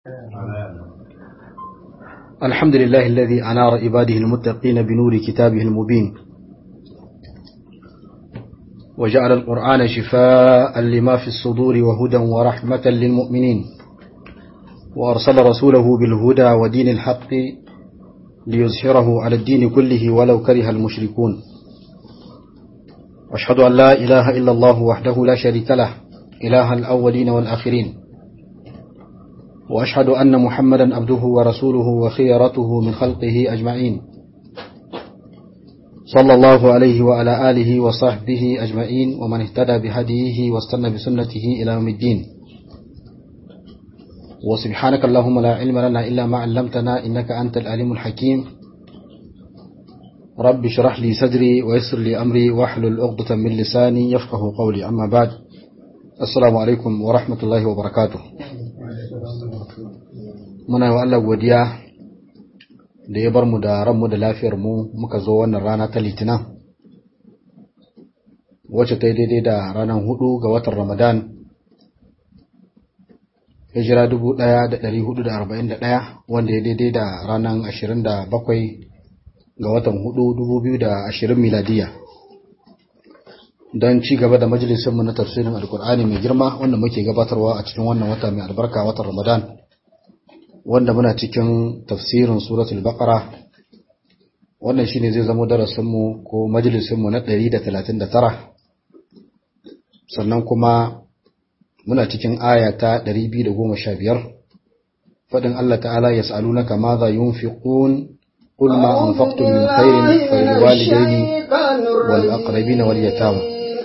الحمد لله الذي أنار عباده المتقين بنور كتابه المبين وجعل القرآن شفاء لما في الصدور وهدى ورحمة للمؤمنين وأرسل رسوله بالهدى ودين الحق ليظهره على الدين كله ولو كره المشركون واشهد أن لا إله إلا الله وحده لا شريك له إله الأولين والآخرين وأشهد أن محمدا عبده ورسوله وخيرته من خلقه أجمعين صلى الله عليه وعلى آله وصحبه أجمعين ومن اهتدى بهديه واستنى بسنته إلى يوم الدين وسبحانك اللهم لا علم لنا إلا ما علمتنا إنك أنت العليم الحكيم رب اشرح لي صدري ويسر لي أمري واحلل عقدة من لساني يفقه قولي أما بعد السلام عليكم ورحمة الله وبركاته muna yi wa Allah godiya da ya bar mu da ranmu da lafiyar mu muka zo wannan rana ta litinin wacce ta yi daidai da ranar hudu ga watan ramadan hijira 1441 wanda ya daidai da ranar 27 ga watan hudu 2020 miladiya don ci gaba da majalisinmu na tafsirin alkur'ani mai girma wanda muke gabatarwa a cikin wannan wata mai albarka watan ramadan wanda muna cikin tafsirin suratul baqara wannan shine zai zama darasinmu ko majalisinmu na 139 sannan kuma muna cikin aya ta 215 fadin Allah ta'ala yas'alunaka madha yunfiqun قل ما أنفقتم من خير فللوالدين والأقربين واليتامى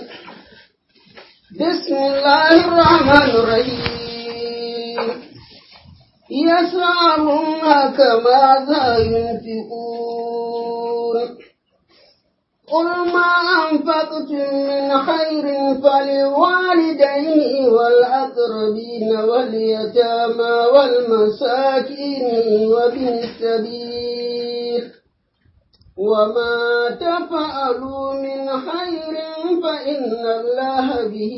بسم الله الرحمن الرحيم يسألونك ماذا ينفقون قل ما أنفقتم من خير فللوالدين والأقربين واليتامى والمساكين وابن السبيل وما تفعلوا من خير فإن الله به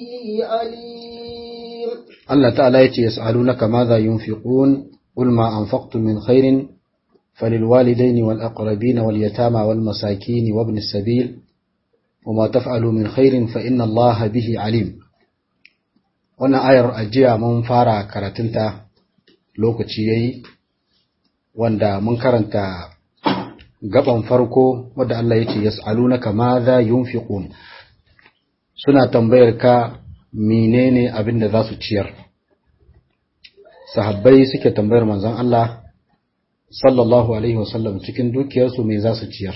عليم الله تعالى يسألونك ماذا ينفقون قل ما أنفقتم من خير فللوالدين والأقربين واليتامى والمساكين وابن السبيل وما تفعلوا من خير فإن الله به عليم wannan ayar ajiya mun fara karatunta lokaci yayi wanda mun karanta gaban farko wadda Allah ya ce yas'alunaka madha yunfiqun suna tambayar ka menene abin da za su ciyar sahabbai suke tambayar manzon Allah sallallahu alaihi wasallam cikin dukiyarsu me za su ciyar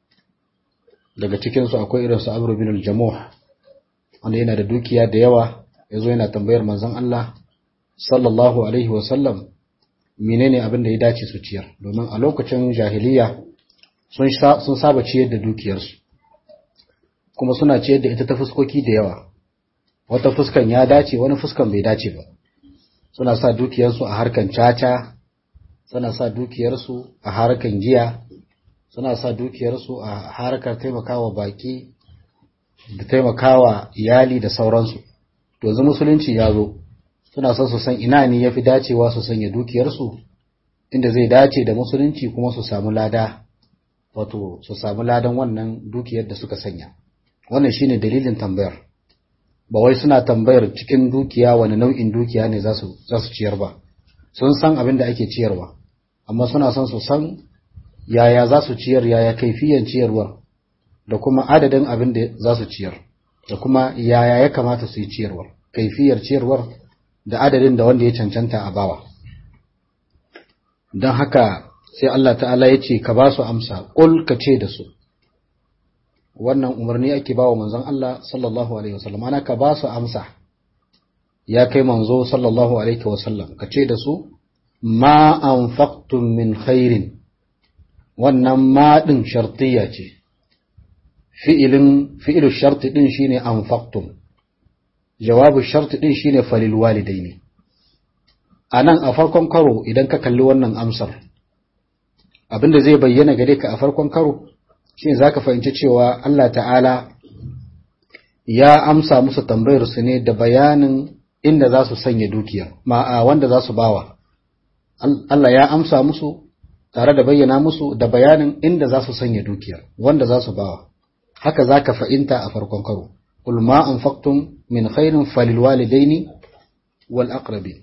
daga cikinsu akwai irin su Amr bin al-Jamuh wanda yana da dukiya da yawa yazo yana tambayar manzon Allah sallallahu alaihi wasallam menene abin da ya dace su ciyar domin a lokacin jahiliya sun saba ciyar da dukiyarsu kuma suna ciyar da ita ta fuskoki da yawa wata fuskan ya dace wani fuskan bai dace ba suna sa dukiyarsu a harkan caca suna sa dukiyarsu a harkan giya suna sa dukiyarsu a harkar taimakawa baki da taimakawa iyali da sauransu to yanzu musulunci ya zo suna son su san ina ne yafi dacewa su sanya dukiyarsu inda zai dace da musulunci kuma su samu lada wato su samu ladan wannan dukiyar da suka sanya wannan shine dalilin tambayar ba wai suna tambayar cikin dukiya wani nau'in dukiya ne za su ciyar ba sun san abin da ake ciyarwa amma suna son su san yaya za su ciyar yaya kaifiyan ciyarwar da kuma adadin abin da za su ciyar da kuma yaya ya kamata su yi ciyarwar kaifiyar ciyarwar da adadin da wanda ya cancanta a bawa don haka sai Allah ta'ala ya ce ka ba su amsa ƙul ka ce da su wannan umarni ake ba wa manzon Allah sallallahu alaihi wasallam ana ka ba su amsa ya kai manzo sallallahu alaihi wasallam ka ce da su ma anfaqtum min khairin wannan ma din shartiya ce fi'ilin fi'ilu sharti din shine anfaqtum jawabu sharti din shine falil walidaini anan a farkon karo idan ka kalli wannan amsar abinda zai bayyana gare ka a farkon karo shi za ka fahimci cewa Allah ta'ala ya amsa musu tambayar su ne da bayanin inda za su sanya dukiyar ma'a wanda za su bawa Allah ya amsa musu tare da bayyana musu da bayanin inda za su sanya dukiyar wanda za su bawa haka za ka fa'inta a farkon karo qul ma anfaqtum min khairin falil walidaini wal aqrabin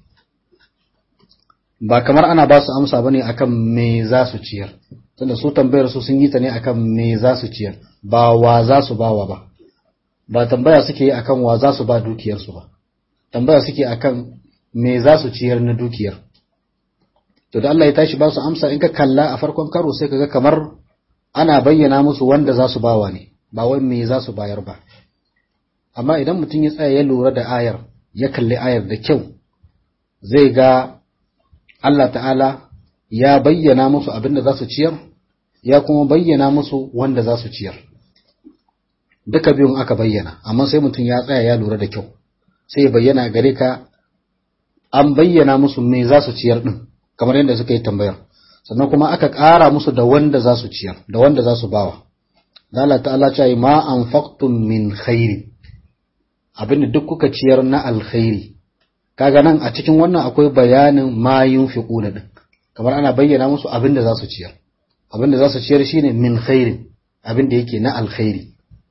ba kamar ana ba su amsa bane akan me za su ciyar tunda su tambayar su sun yi ta ne akan me za su ciyar ba wa za su bawa ba ba tambaya suke yi akan wa za su ba dukiyarsu ba tambaya suke akan me za su ciyar na dukiyar to da Allah ya tashi ba su amsa in ka kalla a farkon karo sai kaga kamar ana bayyana musu wanda za su bawa ne ba wai me za su bayar ba amma idan mutum ya tsaya ya lura da ayar ya kalli ayar da kyau zai ga Allah ta'ala ya bayyana musu abin da za su ciyar ya kuma bayyana musu wanda za su ciyar duka biyun aka bayyana amma sai mutum ya tsaya ya lura da kyau sai ya bayyana gare ka an bayyana musu me za su ciyar din kamar yadda suka yi tambayar sannan kuma aka ƙara musu da wanda za su ciyar da wanda za su bawa Allah ta'ala ce yi ma anfaqtum min khairi abinda duk kuka ciyar na alkhairi kaga nan a cikin wannan akwai bayanin ma yunfiquna din kamar ana bayyana musu abinda za su ciyar abinda za su ciyar shine min khairin abinda yake na alkhairi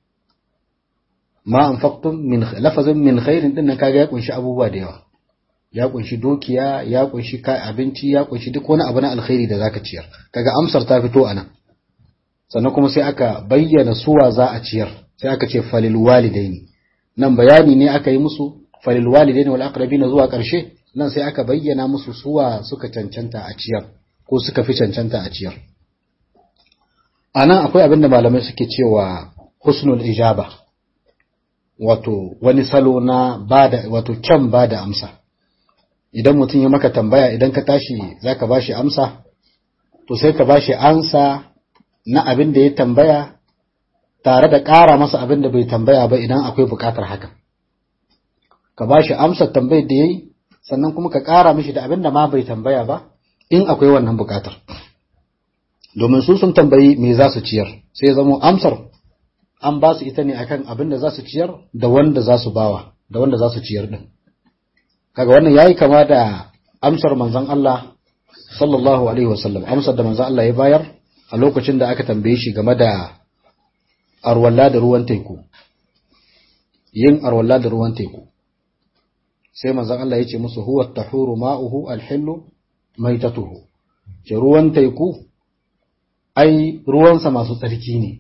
ma anfaqtum min lafazin min khairin din nan kaga ya kunshi abubuwa da yawa ya kunshi dukiya ya kunshi kai abinci ya kunshi duk wani abu na alkhairi da zaka ciyar kaga amsar ta fito anan sannan kuma sai aka bayyana suwa za a ciyar sai aka ce falil walidaini nan bayani ne aka yi musu falil walidaini wal aqrabina zuwa karshe nan sai aka bayyana musu suwa suka cancanta a ciyar ko suka fi cancanta a ciyar anan akwai abin da malamai suke cewa husnul ijaba wato wani salo na bada wato kyan bada amsa idan mutum ya maka tambaya idan ka tashi zaka bashi amsa to sai ka bashi ansa na abin da ya tambaya tare da ƙara masa abin da bai tambaya ba idan akwai buƙatar haka ka bashi amsar tambayar da yayi sannan kuma ka ƙara mishi da abin da ma bai tambaya ba in akwai wannan buƙatar domin su sun tambayi me za su ciyar sai ya zama amsar an ba su ita ne akan abin da za su ciyar da wanda za su bawa da wanda za su ciyar din kaga wannan yayi kama da amsar manzon Allah sallallahu alaihi wasallam amsar da manzon Allah ya bayar a lokacin da aka tambaye shi game da arwalla da ruwan teku yin arwalla da ruwan teku sai manzon Allah ya ce musu huwa tahuru ma'uhu alhillu maitatuhu ce ruwan teku ai ruwansa masu tsarki ne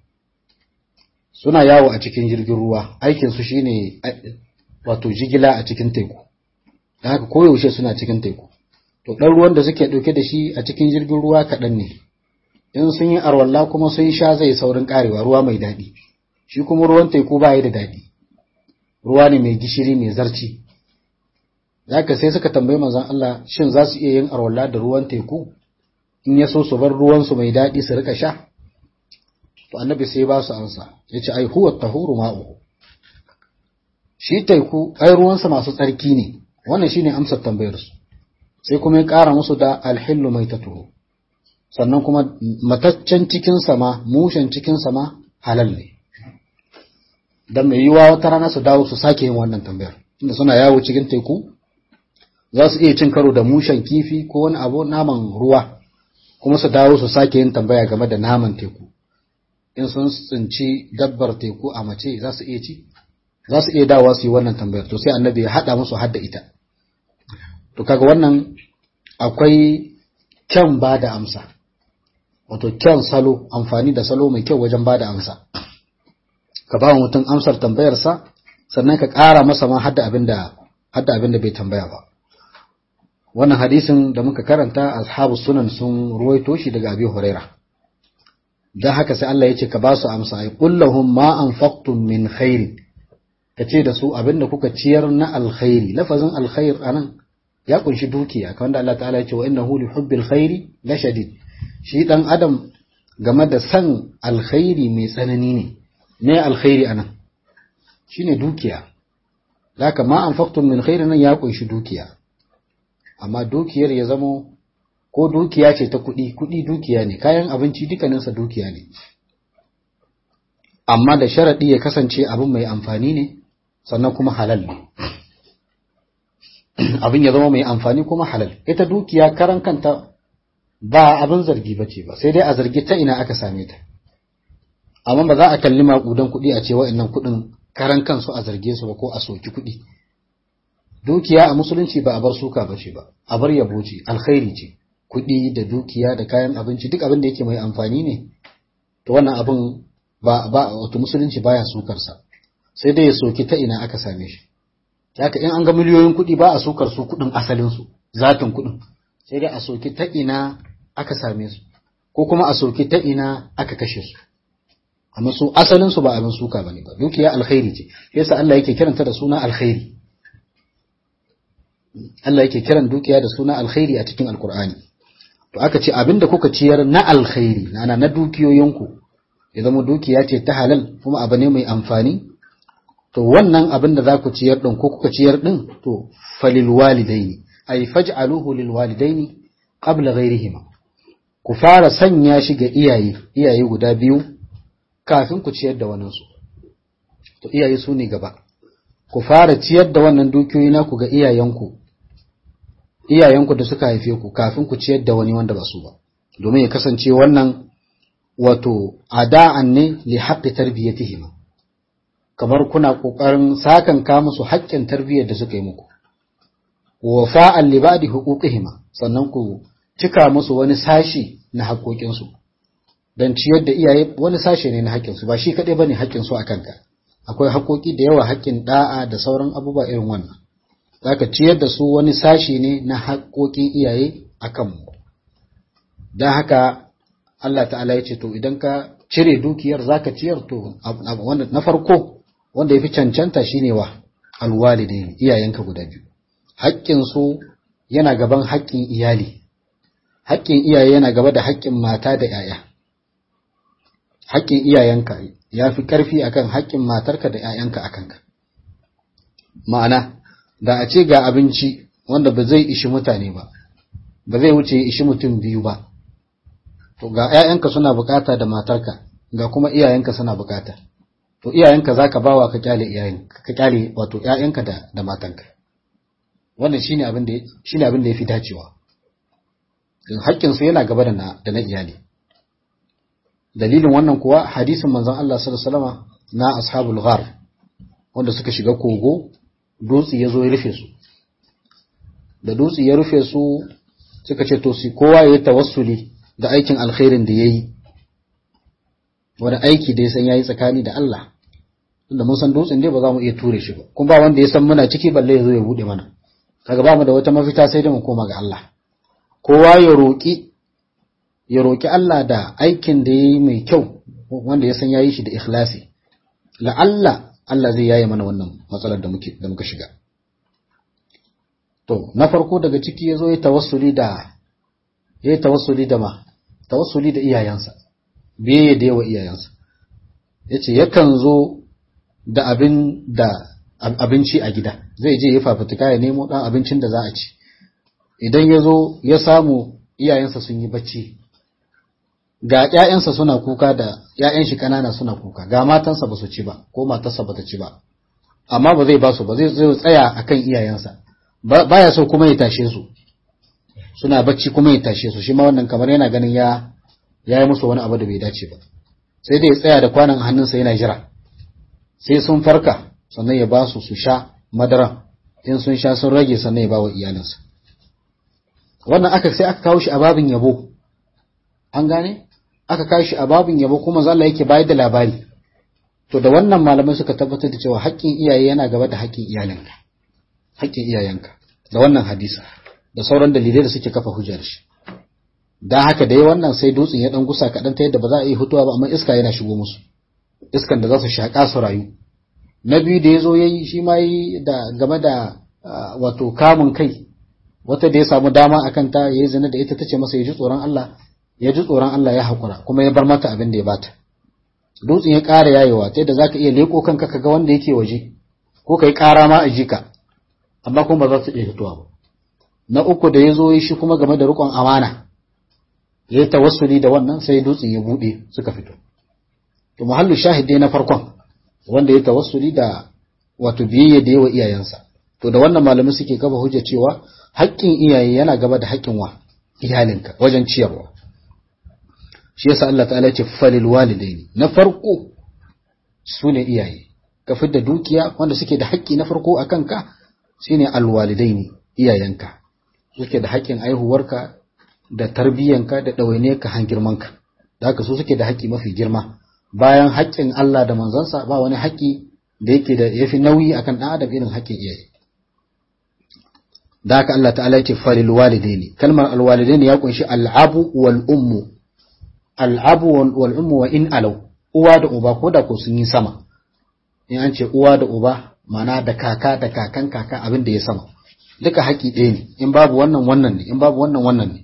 suna yawo a cikin jirgin ruwa aikinsu shine wato jigila a cikin teku da haka koyaushe suna cikin teku to ɗan ruwan da suke ɗauke da shi a cikin jirgin ruwa kaɗan ne in sun yi arwalla kuma sun sha zai saurin ƙarewa ruwa mai daɗi shi kuma ruwan teku ba da daɗi ruwa ne mai gishiri mai zarci haka sai suka tambayi manzon Allah shin za su iya yin arwalla da ruwan teku in ya so su bar ruwansu mai daɗi su rika sha to annabi sai ba su ansa ya ce ai huwa tahuru ma'uhu shi teku ai ruwansa masu tsarki ne wannan shine amsar tambayar su sai kuma ya ƙara musu da alhillu mai tatuhu sannan kuma mataccen cikin sama mushen cikin sama halal ne dan mai yiwa wata rana su dawo su sake yin wannan tambayar inda suna yawo cikin teku za su iya cin karo da mushen kifi ko wani abu naman ruwa kuma su dawo su sake yin tambaya game da naman teku in sun tsinci dabbar teku a mace za su iya ci za su iya dawa su yi wannan tambayar to sai annabi ya haɗa musu hadda ita to kaga wannan akwai kyan ba da amsa wato kyan salo amfani da salo mai kyau wajen ba da amsa ka ba mutum amsar tambayarsa sannan ka ƙara masa ma hadda abin da hadda abin da bai tambaya ba wannan hadisin da muka karanta ashabu sunan sun ruwaito shi daga abi huraira dan haka sai Allah ya ce ka ba su amsa ay qul lahum ma anfaqtum min khair ka ce da su abinda kuka ciyar na alkhairi lafazin alkhair anan ya kunshi dukiya kamar da Allah ta'ala ya ce wa innahu li hubbil khairi la shadid shi dan adam game da san alkhairi mai tsanani ne ne alkhairi anan shine dukiya zaka ma anfaqtum min khairin nan ya kunshi dukiya amma dukiyar ya zamo ko dukiya ce ta kuɗi kuɗi dukiya ne kayan abinci dukkaninsa dukiya ne amma da sharaɗi ya kasance abin mai amfani ne sannan kuma halal ne abin ya zama mai amfani kuma halal ita dukiya karan kanta ba abin zargi bace ba sai dai a zargi ta ina aka same ta amma ba za a kalli maƙudan kuɗi a ce wa'annan kuɗin karan kansu a zarge su ba ko a soki kuɗi dukiya a musulunci ba a bar suka ba ce ba a bar yabo ce alkhairi ce kuɗi da dukiya da kayan abinci duk abin da yake mai amfani ne to wannan abin ba ba wato musulunci baya sukar sa sai dai ya soki ta ina aka same shi haka in an ga miliyoyin kuɗi ba a sukar su kuɗin asalin su zatin kuɗin sai dai a soki ta ina aka same su ko kuma a soki ta ina aka kashe su amma su asalin su ba abin suka bane ba dukiya alkhairi ce yasa Allah yake kiranta da suna alkhairi Allah yake kiran dukiya da suna alkhairi a cikin alkur'ani to aka ce abinda kuka ciyar na alkhairi na na dukiyoyinku ya zama dukiya ce ta halal kuma abu ne mai amfani to wannan abin da za ku ciyar din ko kuka ciyar din to falil walidaini ay faj'aluhu lil walidaini qabla ghayrihima ku fara sanya shi ga iyaye iyaye guda biyu kafin ku ciyar da waninsu to iyaye su ne gaba ku fara ciyar da wannan dukiyoyi naku ga iyayenku iyayenku da suka haife ku kafin ku ciyar da wani wanda ba su ba domin ya kasance wannan wato ada'an ne li haqqi tarbiyatihim kamar kuna kokarin sakan ka musu haƙƙin tarbiyyar da suka yi muku wa fa'al li ba'di huquqihim sannan ku cika musu wani sashi na haƙoƙinsu dan ciyar da iyaye wani sashe ne na haƙƙinsu ba shi kaɗai bane haƙƙinsu a kanka akwai haƙoƙi da yawa haƙƙin da'a da sauran abubuwa irin wannan zaka ciyar da su wani sashi ne na haƙoƙin iyaye a kanmu don haka Allah ta'ala ya ce to idan ka cire dukiyar zaka ciyar to na farko wanda ya fi cancanta shine wa alwalidaini iyayenka guda biyu haƙƙin su yana gaban haƙƙin iyali haƙƙin iyaye yana gaba da haƙƙin mata da 'ya'ya haƙƙin iyayenka ya fi ƙarfi akan haƙƙin matarka da 'ya'yanka akan ka ma'ana da a ce ga abinci wanda ba zai ishi mutane ba ba zai wuce ya ishi mutum biyu ba to ga 'ya'yanka suna bukata da matarka ga kuma iyayenka suna bukata to iyayenka zaka bawa ka kyale iyayenka ka kyale wato 'ya'yanka da da matanka wannan shine abin da shine abin da yafi dacewa haƙƙin su yana gaba da na da na iyali dalilin wannan kuwa hadisin manzon Allah sallallahu alaihi wasallam na ashabul ghar wanda suka shiga kogo dutse ya zo ya rufe su da dutse ya rufe su suka ce to si kowa ya yi tawassuli da aikin alkhairin da ya yi wani aiki da ya san ya yi tsakani da Allah tunda mun san dutsen dai ba za mu iya ture shi ba kuma ba wanda ya san muna ciki balle ya zo ya bude mana kaga ba mu da wata mafita sai dai mu koma ga Allah kowa ya roki ya roki Allah da aikin da ya yi mai kyau wanda ya san ya yi shi da ikhlasi la'alla Allah zai yaye mana wannan matsalar da muke da muka shiga to na farko daga ciki yazo ya tawassuli da ya tawassuli da ma tawassuli da iyayensa biye da yawa iyayensa yace yakan zo da abin da abinci a gida zai je ya fafutuka ya nemo dan abincin da za a ci idan ya zo ya samu iyayensa sun yi bacci ga ƴaƴansa suna kuka da ƴaƴan shi kanana suna kuka ga matansa ba su ci ba ko matarsa ba ta ci ba amma ba zai ba su ba zai zai tsaya akan iyayensa baya so kuma ya tashe su suna bacci kuma ya tashe su shi ma wannan kamar yana ganin ya ya yi musu wani abu da bai dace ba sai dai ya tsaya da kwanan hannunsa yana jira sai sun farka sannan ya ba su su sha madara in sun sha sun rage sannan ya ba wa iyalinsa wannan aka sai aka kawo shi a babin yabo an gane aka kawo shi a babin yabo kuma zalla yake bayar da labari to da wannan malamai suka tabbatar da cewa haƙƙin iyaye yana gaba da haƙƙin iyalinka haƙƙin iyayenka da wannan hadisa da sauran dalilai da suke kafa hujjar shi dan haka dai wannan sai dutsen ya dan gusa kaɗan ta yadda ba za a yi hutuwa ba amma iska yana shigo musu iskan da za su shaƙa su rayu na biyu da ya zo ya yi shi ma yi da game da wato kamun kai wata da ya samu dama akan ta ya yi zina da ita ta ce masa ya ji tsoron Allah ya ji tsoron Allah ya haƙura kuma ya bar mata abin da ya bata dutsen ya ƙara yayewa ta yadda zaka iya leko kanka ka ga wanda yake waje ko kai ƙara ma a jika amma kuma ba za su iya fitowa ba na uku da ya zo shi kuma game da riƙon amana ya yi tawassuli da wannan sai dutsen ya buɗe suka fito to muhallu shahid dai na farkon wanda ya tawassuli da wato biyayya da yawa iyayensa to da wannan malamai suke kafa hujja cewa haƙƙin iyaye yana gaba da haƙƙin wa iyalinka wajen ciyarwa shi yasa Allah ta'ala ya ce falil walidaini na farko su ne iyaye ka fidda dukiya wanda suke da haƙƙi na farko a kanka shine alwalidaini iyayenka suke da haƙƙin aihuwarka da tarbiyyanka da ɗawainiyarka han girmanka da haka su suke da haƙƙi mafi girma bayan haƙƙin Allah da manzansa ba wani haƙƙi da yake da yafi nauyi akan ɗan adam irin haƙƙin iyaye da haka Allah ta'ala yake falil walidaini kalmar alwalidaini ya kunshi al'abu wal ummu al'abu wal ummu wa in alau uwa da uba ko da ko sun yi sama in an ce uwa da uba mana da kaka da kakan kaka abin da ya sama duka haƙi ɗaya ne in babu wannan wannan ne in babu wannan wannan ne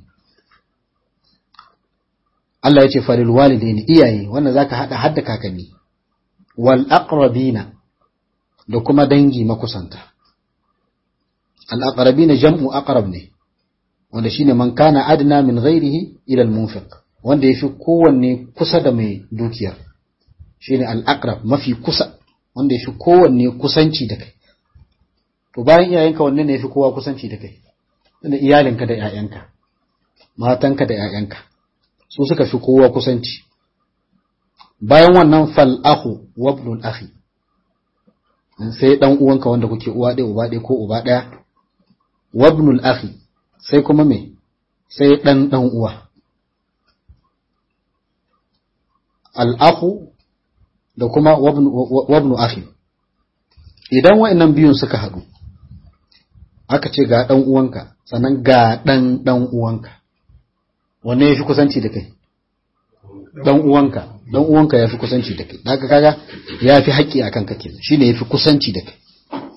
Allah ya ce falil walidaini iyaye wannan zaka hada hadda kakanni wal aqrabina da kuma dangi makusanta al aqrabina jam'u aqrab ne wanda shine man kana adna min ghairihi ila al munfiq wanda yafi kowanne kusa da mai dukiyar shine al aqrab mafi kusa wanda yafi kowanne kusanci da kai to bayan iyayenka wanne ne yafi kowa kusanci da kai da iyalinka da ƴaƴanka matanka da ƴaƴanka su suka fi kowa kusanci bayan wannan fal akhu wa ibnul akhi sai dan uwanka wanda kuke uwa ɗaya uba ɗaya ko uba ɗaya wa ibnul akhi sai kuma me sai dan dan uwa al akhu da kuma wa ibnu akhi idan wa'annan biyun suka haɗu aka ce ga dan uwanka sannan ga dan dan uwanka wanne ya fi kusanci da kai dan uwanka dan uwanka ya fi kusanci da kai daga kaga ya fi haƙƙi akan ka kenan shine ya fi kusanci da kai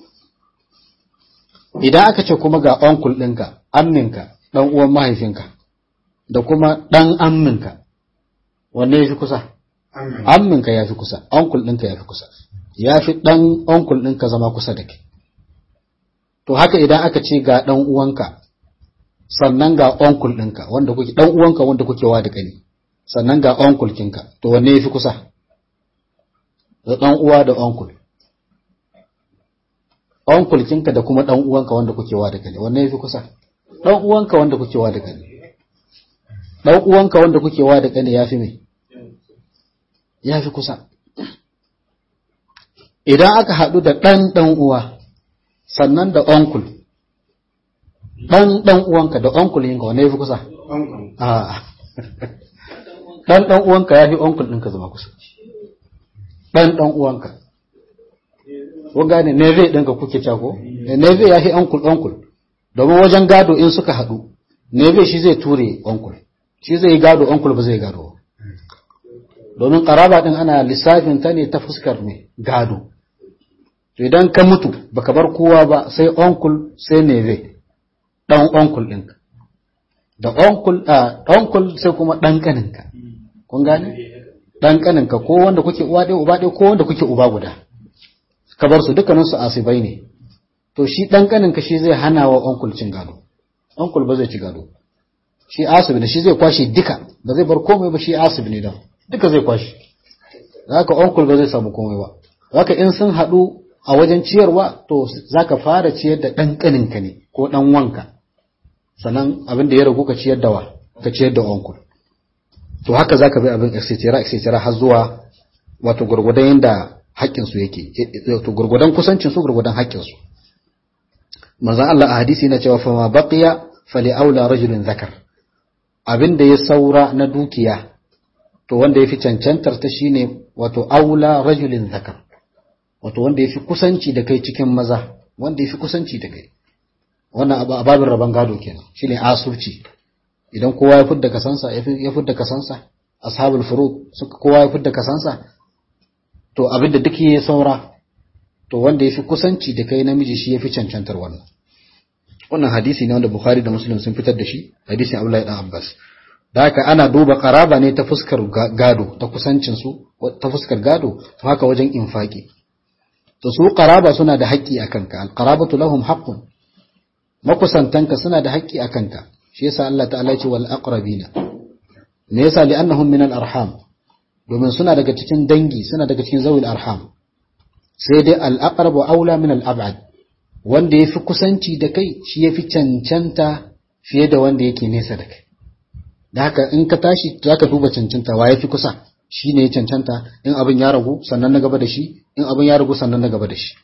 idan aka ce kuma ga onkul ɗinka amminka dan uwan mahaifinka da kuma dan amminka wanne ya fi kusa amminka ya fi kusa onkul ɗinka ya fi kusa ya fi dan onkul ɗinka zama kusa da kai to haka idan aka ce ga dan uwanka sannan ga onkul ɗinka wanda kuke ɗan uwanka wanda kuke wa da ƙani sannan ga onkul kinka to wanne yafi kusa da ɗan uwa da onkul onkul kinka da kuma ɗan uwanka wanda kuke wa da ƙani wanne yafi kusa ɗan uwanka wanda kuke wa da ƙani ɗan uwanka wanda kuke wa da ƙani yafi me yafi kusa idan aka haɗu da ɗan ɗan uwa sannan da onkul dan dan uwanka da uncle yinka wane yafi kusa a dan dan uwanka yafi uncle ɗinka zama kusa dan dan uwanka ko gane neve ɗinka kuke cako neve yafi uncle uncle domin wajen gado in suka haɗu neve shi zai ture uncle shi zai gado uncle ba zai gado domin karaba din ana lissafin ta ne ta fuskar mai gado to idan ka mutu baka bar kowa ba sai uncle sai neve ɗan onkul ɗinka da onkul a onkul sai kuma ɗan ƙaninka kun gane ɗan ƙaninka ko wanda kuke uwa ɗaya uba ɗaya ko wanda kuke uba guda ka bar su dukkanin su asibai ne to shi ɗan ƙaninka shi zai hana wa onkul cin gado onkul ba zai ci gado shi asibi ne shi zai kwashe duka ba zai bar komai ba shi asibi ne da duka zai kwashe haka onkul ba zai samu komai ba haka in sun haɗu a wajen ciyarwa to zaka fara ciyar da ɗan ƙaninka ne ko ɗan wanka sannan abin da ya ragu ka ciyar da wa ka ciyar da onkul to haka zaka bi abin etc etc har zuwa wato gurgudan yanda haƙƙin su yake wato gurgudan kusancin su gurgudan haƙƙin su manzon Allah a hadisi yana cewa fa ma baqiya fali aula rajulin zakar abin da ya saura na dukiya to wanda yafi cancantar ta shine wato aula rajulin zakar wato wanda yafi kusanci da kai cikin maza wanda yafi kusanci da kai wannan a babin rabon gado kenan shine asubci idan kowa ya fidda kasansa ya fidda kasansa ashabul furud suka kowa ya fidda kasansa to abinda duk yayi saura to wanda yafi kusanci da kai namiji shi yafi cancantar wannan wannan hadisi ne wanda Bukhari da Muslim sun fitar da shi hadisin Abdullahi dan Abbas da haka ana duba karaba ne ta fuskar gado ta kusancin su ta fuskar gado to haka wajen infaki to su qaraba suna da haƙƙi akan ka al-qarabatu lahum haqqun makusantanka suna da haƙƙi a kanka shi yasa Allah ta'ala ce wal aqrabina me yasa li'annahum min al arham domin suna daga cikin dangi suna daga cikin zawil arham sai dai al aqrab wa aula min al ab'ad wanda ya fi kusanci da kai shi ya fi cancanta fiye da wanda yake nesa da kai da haka in ka tashi za ka duba cancanta wa ya fi kusa shi ne ya cancanta in abin ya ragu sannan na gaba da shi in abin ya ragu sannan na gaba da shi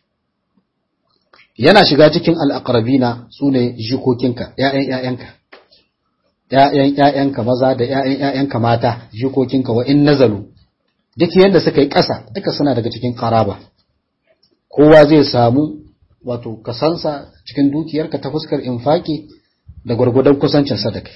yana shiga cikin al'akarabina su ne jikokinka ‘ya'yan ‘ya'yanka ‘ya'yan ‘ya'yanka maza da ‘ya'yan ‘ya'yanka mata jikokinka wa in nazalu duk yadda suka yi ƙasa duka suna daga cikin karaba kowa zai samu wato kasansa cikin dukiyarka ta fuskar infaki da gwargwadon kusancin sadaka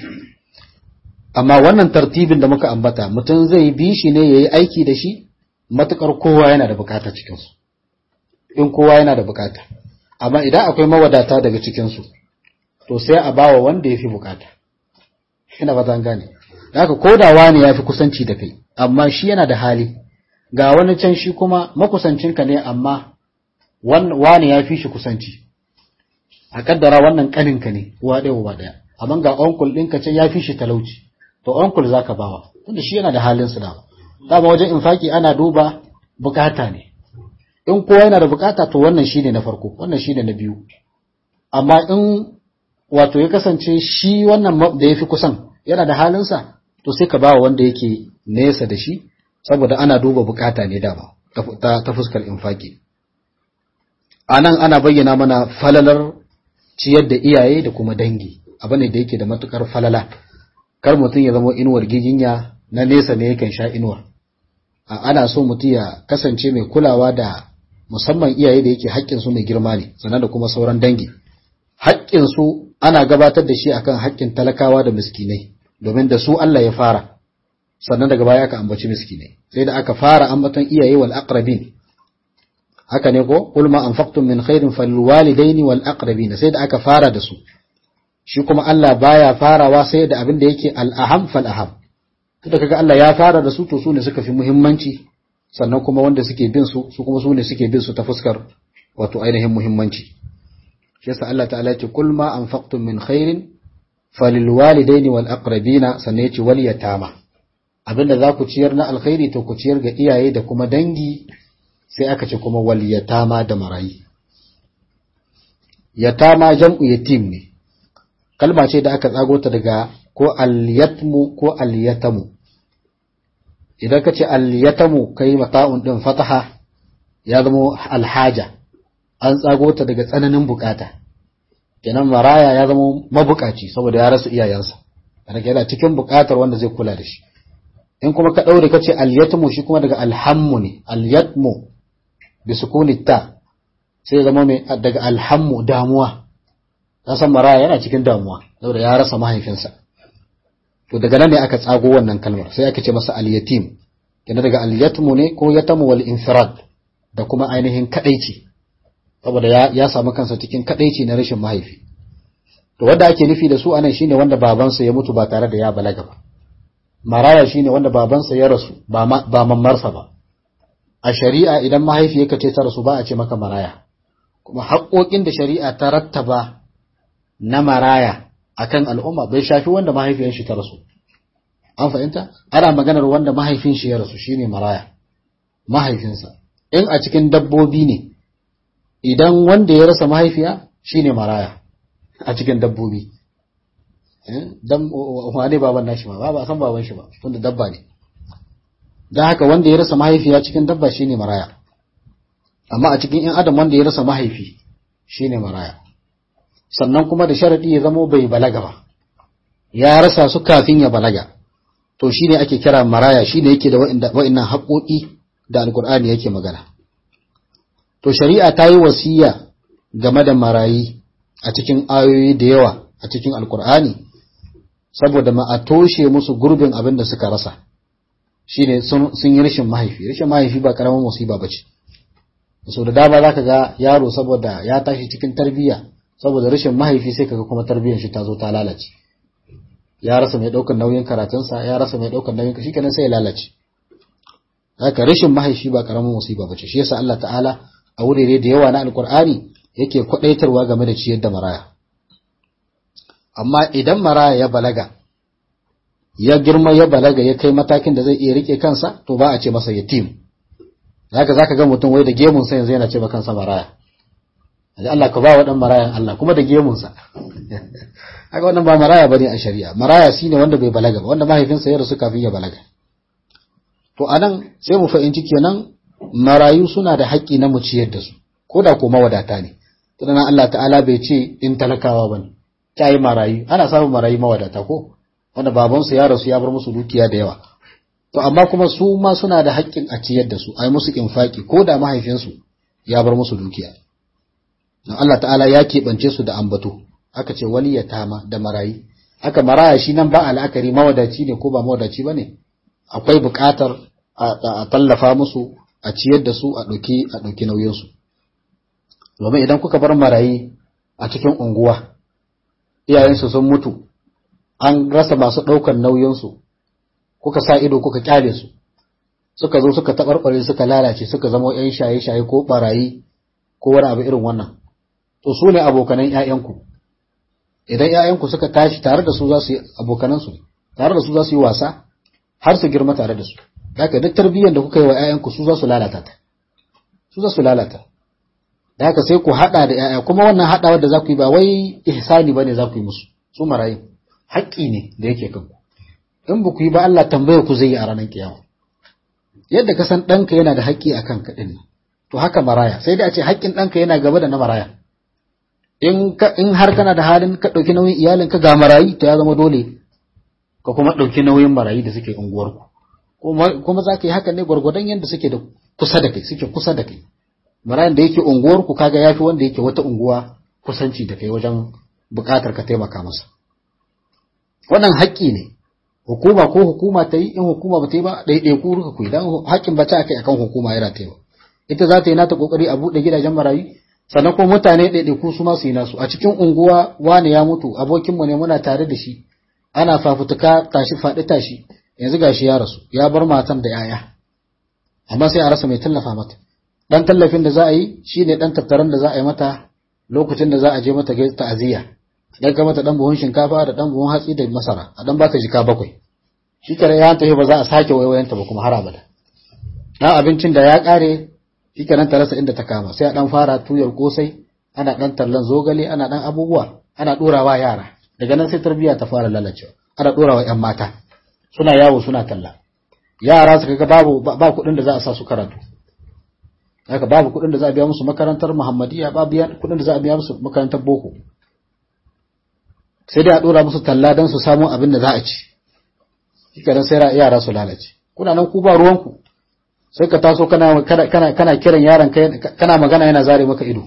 amma wannan tartibin da muka ambata mutum zai bi shi ne ya yi aiki da shi matukar kowa yana da bukata cikinsu in kowa yana da bukata amma idan akwai mawadata daga cikinsu to sai a bawa wanda ya fi bukata ina ba zan gane da haka ko da wani ya fi kusanci da kai amma shi yana da hali ga wani can shi kuma makusancinka ne amma wani ya fi shi kusanci a kaddara wannan kaninka ne uwa ɗaya uwa ɗaya amma ga onkul ɗinka can ya fi shi talauci to onkul za ka bawa tunda shi yana da halin su dama dama wajen infaki ana duba bukata ne in kowa yana da bukata to wannan shine na farko wannan shine na biyu amma in wato ya kasance shi wannan da ya fi kusan yana da halinsa to sai ka bawa wanda yake nesa da shi saboda ana duba bukata ne dama ta fuskar infaki a nan ana bayyana mana falalar ciyar da iyaye da kuma dangi abu ne da yake da matukar falala kar mutum ya zama inuwar giginya na nesa ne yakan sha inuwar ana so mutum ya kasance mai kulawa da musamman iyaye da yake haƙƙinsu mai girma ne sannan da kuma sauran dangi haƙƙinsu ana gabatar da shi akan haƙƙin talakawa da miskinai domin da su Allah ya fara sannan daga baya aka ambaci miskinai sai da aka fara ambaton iyaye wal aqrabin haka ne ko qul ma anfaqtum min khairin falwalidaini wal aqrabin sai da aka fara da su shi kuma Allah baya farawa sai da abin da yake al aham fal aham da kaga Allah ya fara da su to su ne suka fi muhimmanci sannan kuma wanda suke bin su su kuma su ne suke bin su ta fuskar wato ainihin muhimmanci shi yasa Allah ta'ala ce kul ma anfaqtum min khairin falilwalidaini wal aqrabina sannan yace wal yatama abinda za ku ciyar na alkhairi to ku ciyar ga iyaye da kuma dangi sai aka ce kuma wal yatama da marayi yatama jam'u yatim ne kalma ce da aka tsago ta daga ko al-yatmu ko al-yatamu idan ka ce al-yatamu kai mata'un din fataha ya zama alhaja an tsago ta daga tsananin bukata kenan maraya ya zama mabukaci saboda ya rasa iyayensa daga yana cikin bukatar wanda zai kula da shi in kuma ka daure ka ce al-yatmu shi kuma daga alhammu ne al-yatmu bi sukuni ta sai zama mai daga alhammu damuwa san maraya yana cikin damuwa saboda ya rasa mahaifinsa to daga nan ne aka tsago wannan kalmar sai aka ce masa al-yatim kenan daga al-yatmu ne ko yatamu wal infirad da kuma ainihin kadaici saboda ya, ya samu kansa cikin kadaici na rashin mahaifi to wanda ake nufi da su anan shine wanda babansa ya mutu ba tare da ya balaga ba maraya shine wanda babansa ya rasu ba ma, ba mammarsa ba a shari'a idan mahaifiyarka ce ta rasu ba a ce maka maraya kuma haƙoƙin da shari'a ta rattaba na maraya akan al'umma bai shafi wanda mahaifiyar shi ta rasu an fahimta ana maganar wanda mahaifin shi ya rasu shine maraya mahaifinsa in a cikin dabbobi ne idan wanda ya rasa mahaifiya shine maraya a cikin dabbobi dan wane baban nashi ba ba san baban shi ba tunda dabba ne dan haka wanda ya rasa mahaifiya cikin dabba shine maraya amma a cikin in adam wanda ya rasa mahaifi shine maraya sannan kuma da sharadi ya zamo bai balaga ba ya rasa su kafin ya balaga to shine ake kira maraya shine yake da wa'annan haƙoƙi da alkur'ani yake magana to shari'a ta yi wasiya game da marayi a cikin ayoyi da yawa a cikin alkur'ani saboda ma a toshe musu gurbin abin da suka rasa shine sun yi rashin mahaifi rashin mahaifi ba karamin musiba ba ce so da dama zaka ga yaro saboda ya tashi cikin tarbiyya saboda rashin mahaifi sai kaga kuma tarbiyyar shi ta zo ta lalace ya rasa mai daukar nauyin karatunsa ya rasa mai daukar nauyin shi kenan sai ya lalace haka rashin mahaifi ba karamin musiba bace shi yasa Allah ta'ala a wurare da yawa na alkur'ani yake kwadaitarwa game da ciyar da maraya amma idan maraya ya balaga ya girma ya balaga ya kai matakin da zai iya rike kansa to ba a ce masa yatim haka zaka ga mutum wai da gemun sa yanzu yana ce ba kansa maraya Allah ka ba wa dan marayan Allah kuma da gemunsa haka wannan ba maraya bane a shari'a maraya shine wanda bai balaga ba wanda mahaifinsa ya rasu kafin ya balaga to anan sai mu fahimci kenan marayu suna da haƙƙi na mu ciyar da su ko da ko mawadata ne tunan Allah ta'ala bai ce in talakawa bane ta yi marayu ana samun marayu mawadata ko wanda babansu ya rasu ya bar musu dukiya da yawa to amma kuma su ma suna da haƙƙin a ciyar da su a yi musu infaki ko da mahaifinsu ya bar musu dukiya don Allah ta'ala ya keɓance su da ambato aka ce wali ya tama da marayi aka maraya shi nan ba al'akari mawadaci ne ko ba mawadaci ba ne akwai buƙatar a tallafa musu a ciyar da su a ɗauki a ɗauki nauyinsu domin idan kuka bar marayi a cikin unguwa iyayensu sun mutu an rasa masu ɗaukar nauyinsu kuka sa ido kuka kyale su suka zo suka taɓarɓare suka lalace suka zama ‘yan shaye-shaye ko ɓarayi ko wani abu irin wannan to su ne abokanan ‘ya'yanku idan ‘ya'yanku suka tashi tare da su za su yi abokanansu tare da su za su yi wasa har su girma tare da su haka duk tarbiyyar da kuka yi wa ‘ya'yanku su za su lalata ta su za su lalata da haka sai ku haɗa da ‘ya'ya kuma wannan haɗawa da za ku yi ba wai ihsani ba ne za ku yi musu su marayu haƙƙi ne da yake kanku in ba ku yi ba Allah tambaya ku zai yi a ranar kiyama yadda ka san ɗanka yana da haƙƙi a kanka ɗin to haka maraya sai dai a ce haƙƙin ɗanka yana gaba da na maraya in in har kana da halin ka ɗauki nauyin iyalinka ga marayi to ya zama dole ka kuma ɗauki nauyin marayi da suke unguwarku kuma za ka yi haka ne gwargwadon yadda suke da kusa da kai suke kusa da kai marayan da yake unguwarku kaga ya fi wanda yake wata unguwa kusanci da kai wajen buƙatar ka taimaka masa wannan haƙƙi ne hukuma ko hukuma ta yi in hukuma ba ta yi ba ɗaiɗai ku ruka ku idan haƙƙin ba ta akai akan hukuma yana ta yi ita za ta yi nata kokari a buɗe gidajen marayu sannan kuma mutane ɗaiɗai ku su ma su yi nasu a cikin unguwa wani ya mutu abokinmu ne muna tare da shi ana fafutuka tashi faɗi tashi yanzu gashi ya rasu ya bar matan da yaya amma sai a rasa mai tallafa mata dan tallafin da za a yi shine dan tattaran da za a yi mata lokacin da za a je mata ta'aziyya dan ka mata dan buhun shinkafa da dan buhun hatsi da masara a dan bata jika bakwai shi kare ya tafi ba za a sake waiwayanta ba kuma har abada dan abincin da ya kare shi kenan ta rasa inda ta kama sai a dan fara tuyar kosai ana dan tallan zogale ana dan abubuwa ana dorawa yara daga nan sai tarbiyya ta fara lalacewa ana dorawa yan mata suna yawo suna talla yara suka ga babu ba kuɗin da za a sa su karatu haka babu kuɗin da za a biya musu makarantar muhammadiya ba biya kuɗin da za a biya musu makarantar boko sai dai a dora musu talla don su samu abin da za a ci shikenan sai yara su lalace kuna nan ku ba ruwanku sai ka taso kana kana kana kiran yaron kai kana magana yana zare maka ido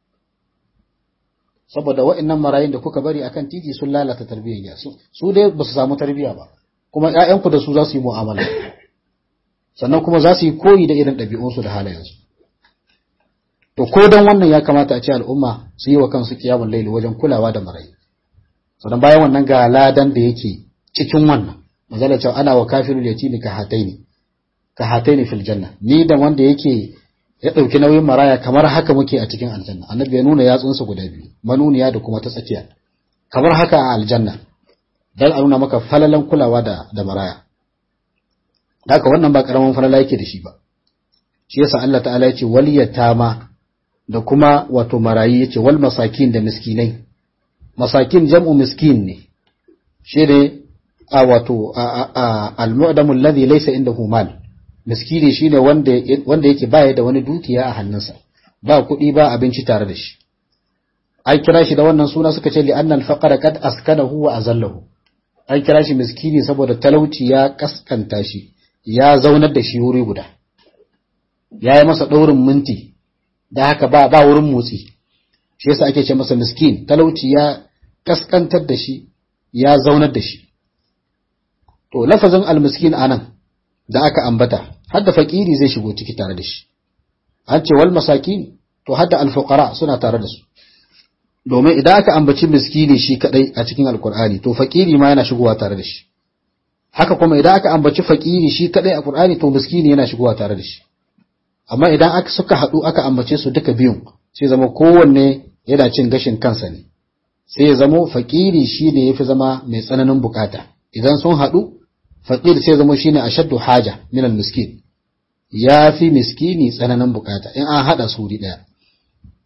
saboda wa'annan marayun da kuka bari akan titi sun lalata tarbiyyar su su dai ba su samu tarbiyya ba kuma ƴaƴanku da su za su yi mu'amala sannan kuma za su yi koyi da irin ɗabi'unsu da halayensu to ko don wannan ya kamata a ce al'umma su yi wa kansu kiyamun laili wajen kulawa da marayu sannan bayan wannan ga ladan da yake cikin wannan manzala cewa ana wa kafirul yatimi ka hataini ka hataini fil janna ni da wanda yake ya dauki nauyin maraya kamar haka muke a cikin aljanna annabi ya nuna yatsunsa guda biyu manuniya da kuma ta tsakiya kamar haka a aljanna dan a nuna maka falalan kulawa da da maraya haka wannan ba karaman falala yake da shi ba shi yasa Allah ta'ala ya ce wal yatama da kuma wato marayi yace wal masakin da miskinai masakin jam'u miskin ne shi ne a wato al-mu'damu alladhi laysa indahu mal miskini shine wanda wanda yake baya da wani dukiya a hannunsa ba kuɗi ba abinci tare da shi an kira shi da wannan suna suka ce li'anna al-faqra qad askanahu wa azallahu an kira shi miskini saboda talauci ya kaskanta shi ya zaunar da shi wuri guda ya yi masa ɗaurin minti da haka ba ba wurin motsi shi yasa ake ce masa miskin talauci ya kaskantar da shi ya zaunar da shi to lafazin almiskin anan da aka ambata har da fakiri zai shigo ciki tare da shi an ce wal masakin to har da alfuqara suna tare da su domin idan aka ambaci miskini shi kadai a cikin alkur'ani to fakiri ma yana shigowa tare da shi haka kuma idan aka ambaci fakiri shi kadai a qur'ani to miskini yana shigowa tare da shi amma idan aka suka haɗu aka ambace su duka biyun sai zama kowanne yana cin gashin kansa ne sai ya zamo fakiri shine yafi zama mai tsananin bukata idan sun haɗu fakir sai zama shine ashaddu haja min miskin ya fi miskini tsananin bukata in an haɗa su wuri ɗaya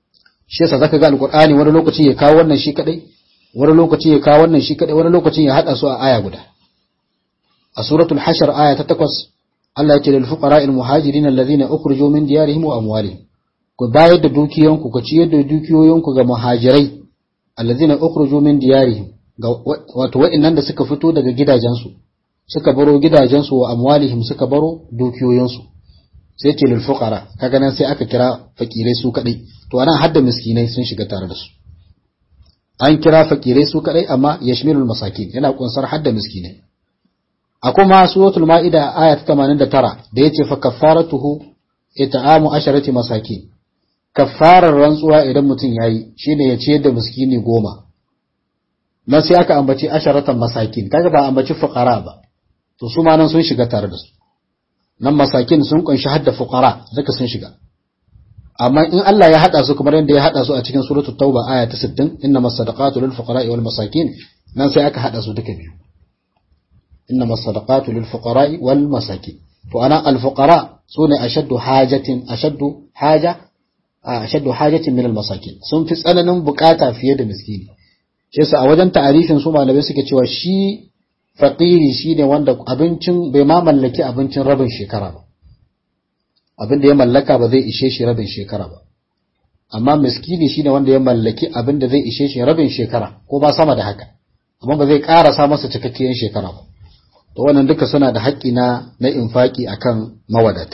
shi yasa zaka ga alqur'ani wani lokaci ya kawo wannan shi kadai wani lokaci ya kawo wannan shi kadai wani lokacin ya hada su a aya guda a suratul hashr aya ta 8 Allah ya ce lil fuqara'il muhajirin alladhina ukhrijoo min diyarihim wa amwalihim ku bayar da dukiyanku ku ciyar da dukiyoyinku ga muhajirai alladhina ukhrijoo min diyarihim wato wa'annan da suka fito daga gidajensu suka baro gidajensu wa amwalihim suka baro dukiyoyinsu sai ce lil fuqara kaga nan sai aka kira fakirai su kadai to anan hadda miskinai sun shiga tare da su an kira fakirai su kadai amma yashmilul masakin yana kunsar hadda miskinai a kuma suratul ma'ida aya ta 89 da yace fa kaffaratuhu it'amu asharati masakin kaffarar rantsuwa idan mutum yayi shine ya ciyar da miskini goma nan sai aka ambaci asharatan masakin kaga ba ambaci fuqara ba to su ma nan sun shiga tare da su nan masakin sun kunshi hadda fuqara duka sun shiga amma in Allah ya hada su kamar yadda ya hada su a cikin suratul tauba aya ta 60 innamas sadaqatu lil fuqara'i wal masakin nan sai aka hada su duka biyu innamas sadaqatu lil fuqara'i wal masakin to ana al fuqara sune ashaddu hajatin ashaddu haja ashaddu hajatin min al masakin sun fi tsananin bukata fiye da miskini shi yasa a wajen ta'arifin su malamai suke cewa shi faqiri shine wanda abincin bai ma mallaki abincin rabin shekara ba abin da ya mallaka ba zai ishe shi rabin shekara ba amma miskini shine wanda ya mallaki abin da zai ishe shi rabin shekara ko ba sama da haka amma ba zai ƙarasa masa cikakkiyar shekara ba to wannan duka suna da haƙƙi na na infaki akan mawadata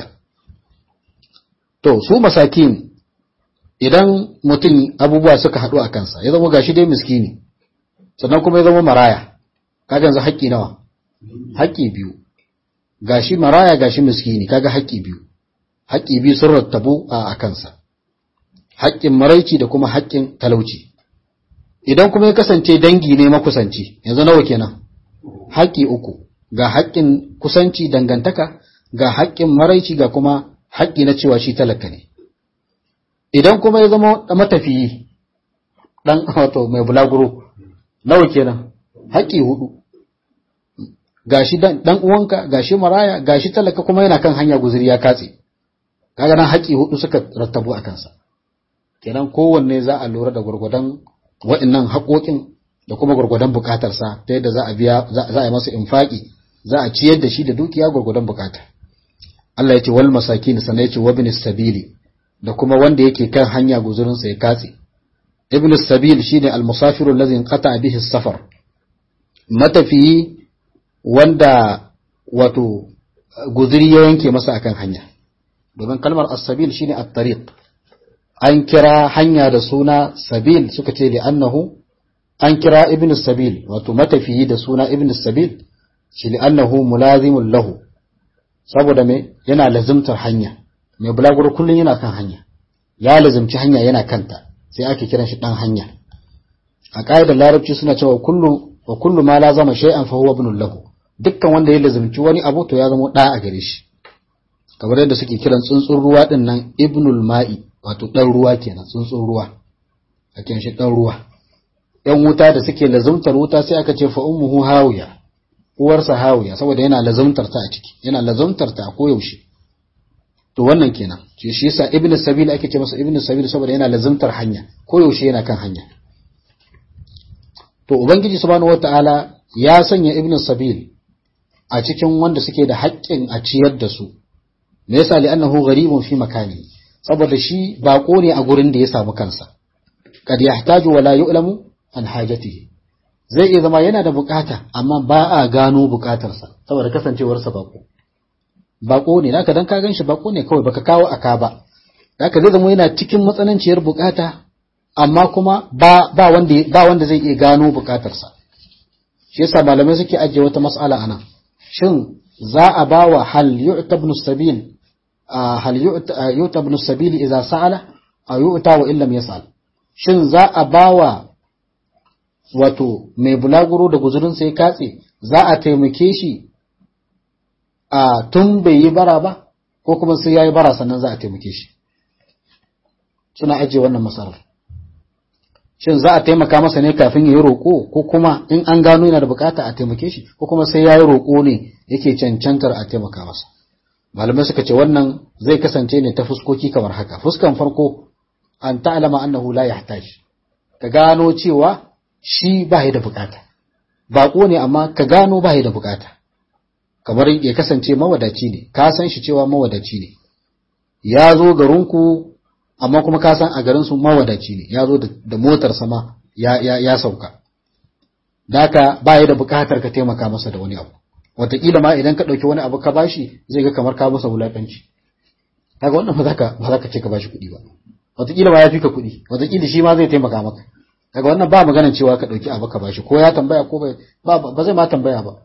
to su masakin idan mutum abubuwa suka haɗu a kansa ya zama gashi dai miskini sannan kuma ya zama maraya kaga yanzu haƙƙi nawa haƙƙi biyu gashi maraya gashi miskini kaga haƙƙi biyu haƙƙi biyu sun rattabu a kansa haƙƙin maraici da kuma haƙƙin talauci idan kuma ya kasance dangi ne makusanci yanzu nawa kenan haƙƙi uku ga haƙƙin kusanci dangantaka ga haƙƙin maraici ga kuma haƙƙi na cewa shi talaka ne idan kuma ya zama matafiyi dan wato mai bulaguro nawa kenan haƙƙi hudu gashi dan uwanka gashi maraya gashi talaka kuma yana kan hanya guzuri ya katse kaga nan haƙƙi hudu suka rattabu a kansa kenan kowanne za a lura da gurgudan waɗannan haƙoƙin da kuma gurgudan buƙatarsa ta yadda za a biya za a yi masa infaki za a ciyar da shi da dukiya gurgudan buƙata Allah ya ce wal masakin sannan ya ce wabin sabili da kuma wanda yake kan hanya guzurinsa ya katse ibn sabil shine al-musafiru allazi inqata bihi safar matafiyi wanda wato guzuri ya yanke masa akan hanya domin kalmar as-sabil shine at-tariq an kira hanya da suna sabil suka ce li annahu an kira ibn sabil wato matafiyi da suna ibn sabil shi li annahu mulazimun lahu saboda me yana lazimtar hanya mai bulaguro kullun yana kan hanya ya lazimci hanya yana kanta sai ake kiran shi dan hanya a ƙa'idar larabci suna cewa kullu wa kullu ma la zama shay'an fa huwa ibn lahu dukkan wanda ya lazimci wani abu to ya zama da a gare shi kamar yadda suke kiran tsuntsun ruwa din nan ibnul ma'i wato dan ruwa kenan tsuntsun ruwa a kiran shi dan ruwa yan wuta da suke lazumtar wuta sai aka ce fa ummuhu hawiya uwarsa hawiya saboda yana lazumtar ta a ciki yana lazumtar ta a koyaushe to wannan kenan shi shi yasa ibn sabil ake ce masa ibn sabil saboda yana lazumtar hanya koyaushe yana kan hanya to ubangiji subhanahu wataala ya sanya ibn sabil a cikin wanda suke da haƙƙin a ciyar da su me yasa li annahu gharibun fi makani saboda shi bako ne a gurin da ya samu kansa kad yahtaju wala yu'lamu an hajatihi zai iya zama yana da bukata amma ba a gano bukatarsa saboda kasancewarsa bako bako ne naka dan ka ganshi bako ne kawai baka kawo aka ba naka zai zama yana cikin matsananciyar bukata amma kuma ba ba wanda ba wanda zai iya gano bukatarsa shi yasa malamai suke ajiye wata mas'ala anan shin za a bawa hal yu'ta ibn sabil hal yu'ta ibn sabil idza sa'ala aw yu'ta wa illam yas'al shin za a bawa wato mai bulaguro da guzurin sai katse za a taimake shi a tun bai yi bara ba ko kuma sai yayi bara sannan za a taimake shi suna ajiye wannan masarar shin za a taimaka masa ne kafin ya yi roƙo ko kuma in an gano yana da bukata a taimake shi ko kuma sai ya yi roƙo ne yake cancantar a taimaka masa malamai suka ce wannan zai kasance ne ta fuskoki kamar haka fuskan farko an ta'lama annahu la yahtaj ka gano cewa shi ba da bukata bako ne amma ka gano ba da bukata kamar ya kasance mawadaci ne ka san shi cewa mawadaci ne ya zo garinku amma kuma ka san a garin su mawadaci ne ya zo da motar sama ya, ya, ya sauka daka ba da bukatar ka taimaka masa da wani abu wataƙila ma idan ka ɗauki wani abu ka bashi zai ga kamar ka masa wulaƙanci kaga wannan ba za ka ba za ka ce ka bashi kuɗi ba wataƙila ma ya fi ka kuɗi wataƙila shi ma zai taimaka maka kaga wannan ba maganar cewa ka ɗauki abu ka bashi ko ya tambaya ko ba ba zai ma tambaya ba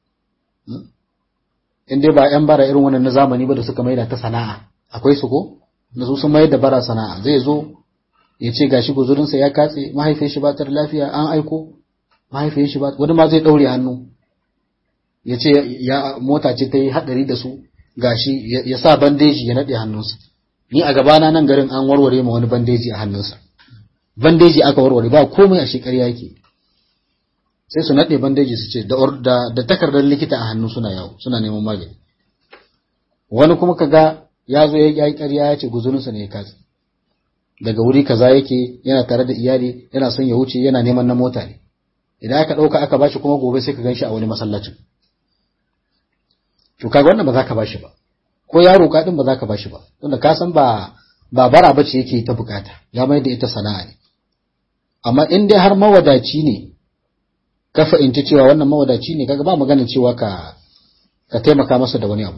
in dai ba yan bara irin wannan na zamani ba da suka maida ta sana'a akwai su ko da su sun mayar da bara sana'a zai zo ya ce gashi guzurinsa ya katse mahaifiyar shi ba ta da lafiya an aiko mahaifiyar shi ba wani ma zai ɗaure hannu ya ce ya mota ce ta yi haɗari da su gashi ya sa bandeji ya naɗe hannunsa ni a gabana nan garin an warware ma wani bandeji a hannunsa bandeji aka warware ba komai a shekar yake sai su naɗe bandeji su ce da takardar likita a hannu suna yawo suna neman magani wani kuma kaga ya zo ya yi ƙarya ya ce guzurinsa ne ya katse daga wuri kaza yake yana tare da iyali yana son ya wuce yana neman na mota ne idan aka ɗauka aka bashi kuma gobe sai ka gan shi a wani masallacin to kaga wannan ba za ka bashi ba ko yaro ka din ba za ka bashi ba tunda ka san ba ba bara bace yake ta bukata ya mai da ita sana'a ne amma in dai har mawadaci ne ka fahimci cewa wannan mawadaci ne kaga ba maganin cewa ka ka taimaka masa da wani abu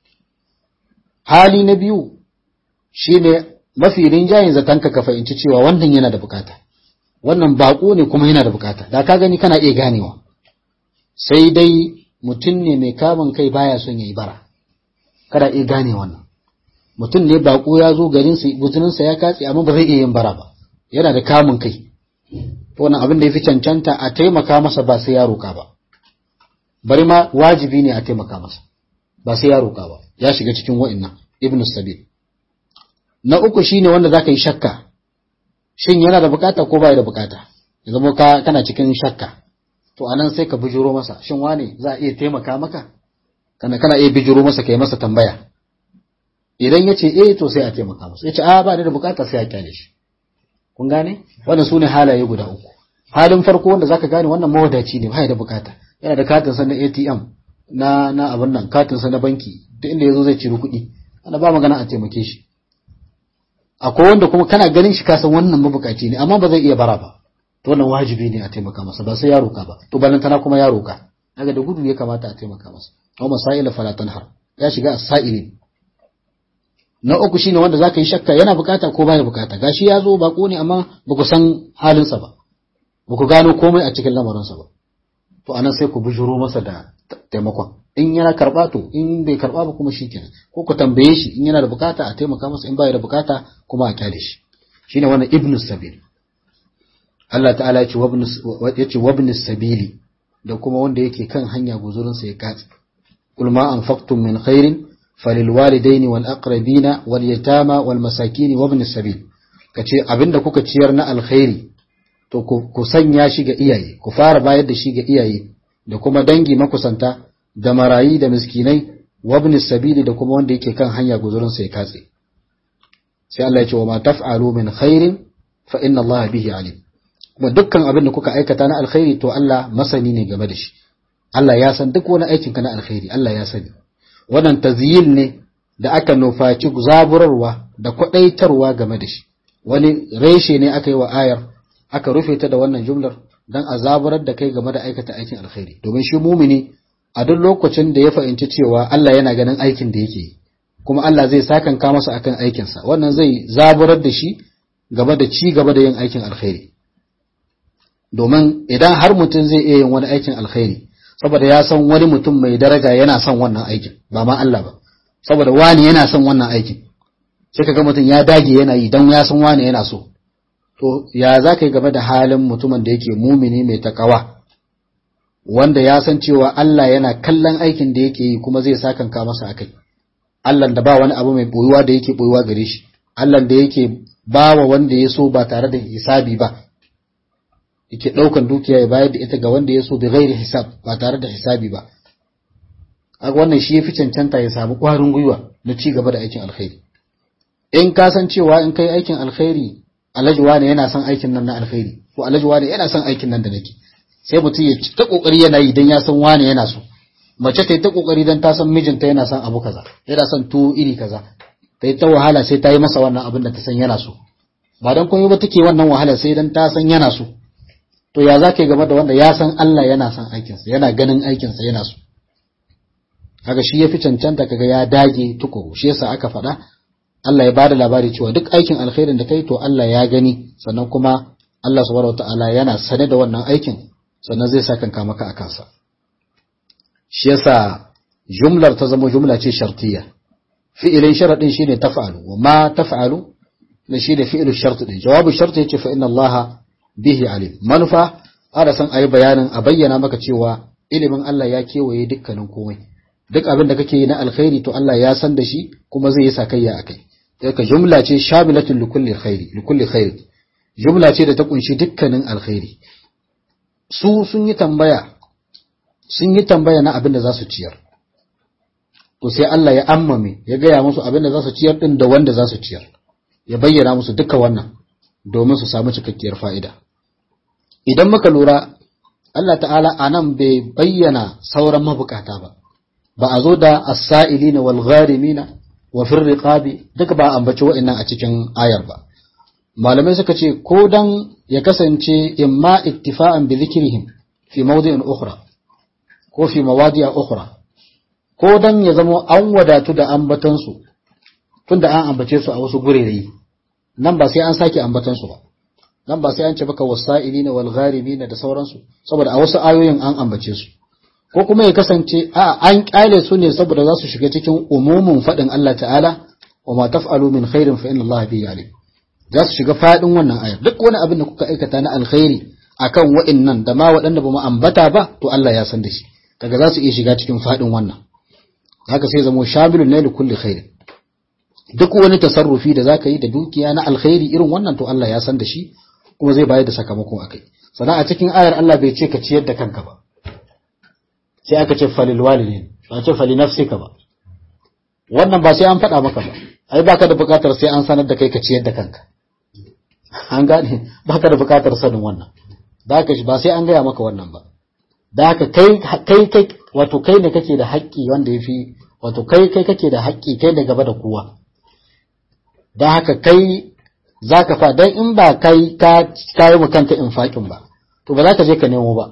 hali na biyu shine mafi rinjayen zatanka ka fahimci cewa wannan yana da bukata wannan bako ne kuma yana da bukata da ka gani kana iya ganewa sai dai mutum ne mai kamun kai baya son yayi bara kada iya gane wannan mutum ne bako ya zo garin sa buzuninsa ya katse amma ba zai iya yin bara ba yana da kamun kai to wannan abin da yafi cancanta a taimaka masa ba sai ya roka ba bari ma wajibi ne a taimaka masa ba sai ya roka ba ya shiga cikin wa'annan ibnu sabil na uku shine wanda zaka yi shakka shin yana da bukata ko bai da bukata ya zama ka kana cikin shakka to anan sai ka bijiro masa shin wane za a iya taimaka maka kana kana iya bijiro masa kai masa tambaya idan ya ce eh to sai a taimaka masa ya ce a ba da bukata sai a kyale shi kun gane wannan su ne halaye guda uku halin farko wanda zaka gane wannan mawadaci ne bai da bukata yana da katin sa na ATM na na abin nan katin sa na banki duk inda yazo zai ciro kuɗi ana ba magana a taimake shi akwai wanda kuma kana ganin shi kasan wannan mabukaci ne amma ba zai iya bara ba to wannan wajibi ne a taimaka masa ba sai ya roka ba to balantana kuma ya roka daga da gudu ya kamata a taimaka masa aw masaila fala tanhar ya shiga as-sa'ilin na uku shine wanda zaka yi shakka yana bukata ko baya bukata gashi ya zo bako ne amma ba ku san halinsa ba ba ku gano komai a cikin lamarinsa ba to anan sai ku bujuro masa da taimakon in yana karba to in bai karba ba kuma shikenan ko ku tambaye shi in yana da bukata a taimaka masa in baya da bukata kuma a kyale shi shine wannan ibnu sabil Allah ta'ala ya ce yace wabnu sabili da kuma wanda yake kan hanya guzurinsa ya katse kul ma anfaqtum min khairin falilwalidaini wal aqrabina wal yatama wal masakin wa ibn sabil kace abinda kuka ciyar na alkhairi to ku sanya shi ga iyaye ku fara bayar da shi ga iyaye da kuma dangi makusanta da marayi da miskinai wa ibn sabil da kuma wanda yake kan hanya guzurin sa ya katse sai Allah ya ce wa ma taf'alu min khairin fa inna Allah bihi alim kuma dukkan abin da kuka aikata na alkhairi to Allah masani ne game da shi Allah ya san duk wani aikin ka na alkhairi Allah ya sani wannan tazyil ne da aka nufaci zaburarwa da kwadaitarwa game da shi wani reshe ne aka yi wa ayar aka rufe ta da wannan jumlar dan a zaburar da kai game da aikata aikin alkhairi domin shi mumini a duk lokacin da ya fahimci cewa Allah yana ganin aikin da yake yi kuma Allah zai sakanka masa akan aikinsa wannan zai zaburar da shi gaba da ci gaba da yin aikin alkhairi domin idan har mutum zai iya yin wani aikin alkhairi saboda ya san wani mutum mai daraja yana son wannan aikin ba ma Allah ba saboda wani yana son wannan aikin sai kaga mutum ya dage yana yi dan ya san wani yana so to ya za ka yi game da halin mutumin da yake mumini mai takawa wanda ya san cewa Allah yana kallon aikin da yake yi kuma zai sakanka masa akai Allah da ba wani abu mai boyuwa da yake boyuwa gare shi Allah da yake bawa wanda ya so ba tare da hisabi ba yake ɗaukan dukiya ya bayar da ita ga wanda ya so bi ghairi hisab ba tare da hisabi ba kaga wannan shi yafi cancanta ya samu ƙwarin gwiwa na ci gaba da aikin alkhairi in ka san cewa in kai aikin alkhairi alhaji wane yana son aikin nan na alkhairi ko alhaji wane yana son aikin nan da nake sai mutum ya ta kokari yana yi dan ya san wane yana so mace ta yi ta kokari dan ta san mijinta yana son abu kaza yana son tuwo iri kaza ta yi ta wahala sai ta yi masa wannan abin da ta san yana so ba dan komai ba take wannan wahala sai dan ta san yana so to ya za ka yi game da wanda ya san Allah yana son aikinsa yana ganin aikinsa yana so kaga shi ya fi cancanta kaga ya dage tukuru shi yasa aka faɗa Allah ya bada labari cewa duk aikin alkhairin da kai to Allah ya gani sannan kuma Allah subhanahu wataala yana sane da wannan aikin sannan zai saka kanka maka a kansa shi yasa jumlar ta zama jumla ce shartiyya fi'ilin sharadin shine taf'alu wa ma taf'alu ne shine fi'ilu shart din jawabu shart yace fa inna Allah bihi alim manufa ana san ayi bayanin a bayyana maka cewa ilimin Allah ya kewaye dukkanin komai duk abin da kake yi na alkhairi to Allah ya san da shi kuma zai yi sakayya akai ka jumla ce shamilatul likulli khairi likulli khairi jumla ce da ta kunshi dukkanin alkhairi su sun yi tambaya sun yi tambaya na abin da za su ciyar to sai Allah ya ammame ya gaya musu abin da za su ciyar din da wanda za su ciyar ya bayyana musu duka wannan domin su samu cikakkiyar fa'ida idan muka lura Allah ta'ala anan bai bayyana sauran mabukata ba ba a zo da as-sa'ilina wal gharimina wa fir riqabi duka ba ambaci wa'annan a cikin ayar ba malamai suka ce ko dan ya kasance imma iktifa'an bi dhikrihim fi mawdi'in ukhra ko fi mawadi'a ukhra ko dan ya zama an wadatu da ambatan su tunda an ambace su a wasu gurere nan ba sai an sake ambatan su ba nan ba sai an ce baka wasa'ilina wal gharimina da sauransu saboda a wasu ayoyin an ambace su ko kuma ya kasance a an kyale su ne saboda za su shiga cikin umumin faɗin Allah ta'ala wa ma taf'alu min khairin fa inna Allah bihi alim za su shiga faɗin wannan ayar duk wani abin da kuka aikata na alkhairi akan wa'annan da ma waɗanda ba mu ambata ba to Allah ya san da shi kaga za su iya shiga cikin faɗin wannan haka sai zamo shamilun ne kulli khairin duk wani tasarrufi da zaka yi da dukiya na alkhairi irin wannan to Allah ya san da shi kuma zai bayar da sakamako akai sannan a cikin ayar Allah bai ce ka ciyar da kanka ba sai aka ce falil walidin ba ce fali nafsika ba wannan ba sai an faɗa maka ba ai baka da buƙatar sai an sanar da kai ka ciyar da kanka an gane baka da buƙatar sanin wannan da haka ba sai an gaya maka wannan ba da haka kai kai kai wato kai ne kake da haƙƙi wanda yafi wato kai kai kake da haƙƙi kai ne gaba da kowa da haka kai zaka fa dan in ba kai ka kai mu kanka infakin ba to ba za ka je ka nemo ba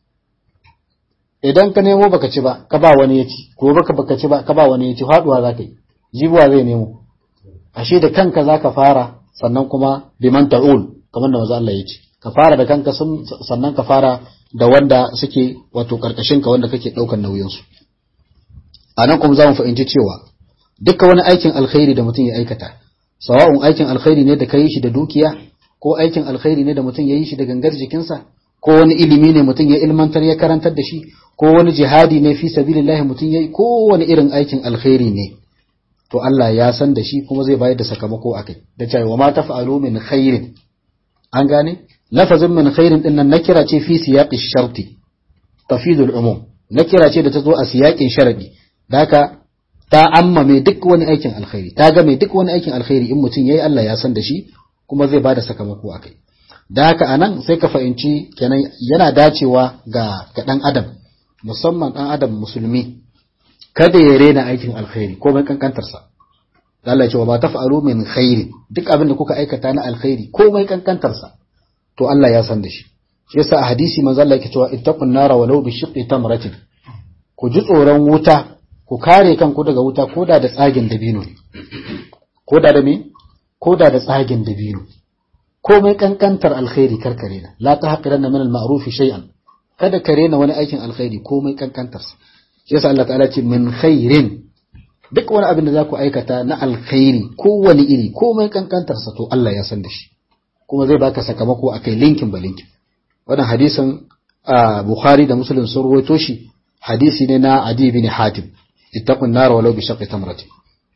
idan ka nemo baka ci ba ka ba wani ya ci ko baka baka ci ba ka ba wani ya ci faduwa za ka yi jibuwa zai nemo ashe da kanka za ka fara sannan kuma biman ta'ul kamar da maza Allah ya ce ka fara da kanka sannan ka fara da wanda suke wato karkashin ka wanda kake daukar nauyin su anan kuma zamu fahimci cewa dukkan wani aikin alkhairi da mutum ya aikata sawa'un aikin alkhairi ne da kai shi da dukiya ko aikin alkhairi ne da mutum ya yi shi da gangar jikinsa ko wani ilimi ne mutum ya ilmantar ya karantar da shi ko wani jihadi ne fi sabilillahi mutum yayi ko wani irin aikin alkhairi ne to Allah ya san da shi kuma zai bayar da sakamako akai da cewa wa ma taf'alu min khairin an gane lafazin min khairin din nan nakira ce fi siyaqi sharti tafidul umum nakira ce da ta zo a siyaqin sharadi da haka ta ammame duk wani aikin alkhairi ta ga mai duk wani aikin alkhairi in mutum yayi Allah ya san da shi kuma zai bada sakamako akai da haka anan sai ka fahimci kenan yana dacewa ga ga dan adam musamman dan adam musulmi kada ya rena aikin alkhairi ko mai kankantarsa Allah ya ce wa ba taf'alu min khairi duk abin da kuka aikata na alkhairi ko mai kankantarsa to Allah ya san da shi shi yasa a hadisi manzo Allah yake cewa ittaqun nara walau bi shiqqi tamratin ku ji tsoron wuta ku kare kanku daga wuta koda da tsagin dabino ne koda da me koda da tsagin dabino komai kankantar alkhairi karkare na la tahqiranna min al-ma'ruf shay'an kada ka rena wani aikin alkhairi komai kankantarsa shi yasa Allah ta'ala ce min khairin duk wani abin da za ku aikata na alkhairi kowane iri komai kankantarsa to Allah ya san da shi kuma zai baka sakamako akai linkin ba linkin wannan hadisin Bukhari da Muslim sun rawaito shi hadisi ne na Adi bin Hatim ittaqun nar walau bi shaqqi tamratin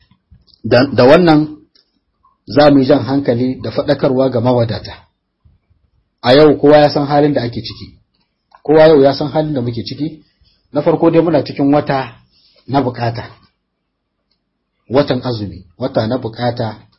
da wannan za mu yi jan hankali da faɗakarwa ga mawadata a yau kowa ya san halin da ake ciki kowa yau ya san halin da muke ciki na farko dai muna cikin wata na bukata watan azumi wata na bukata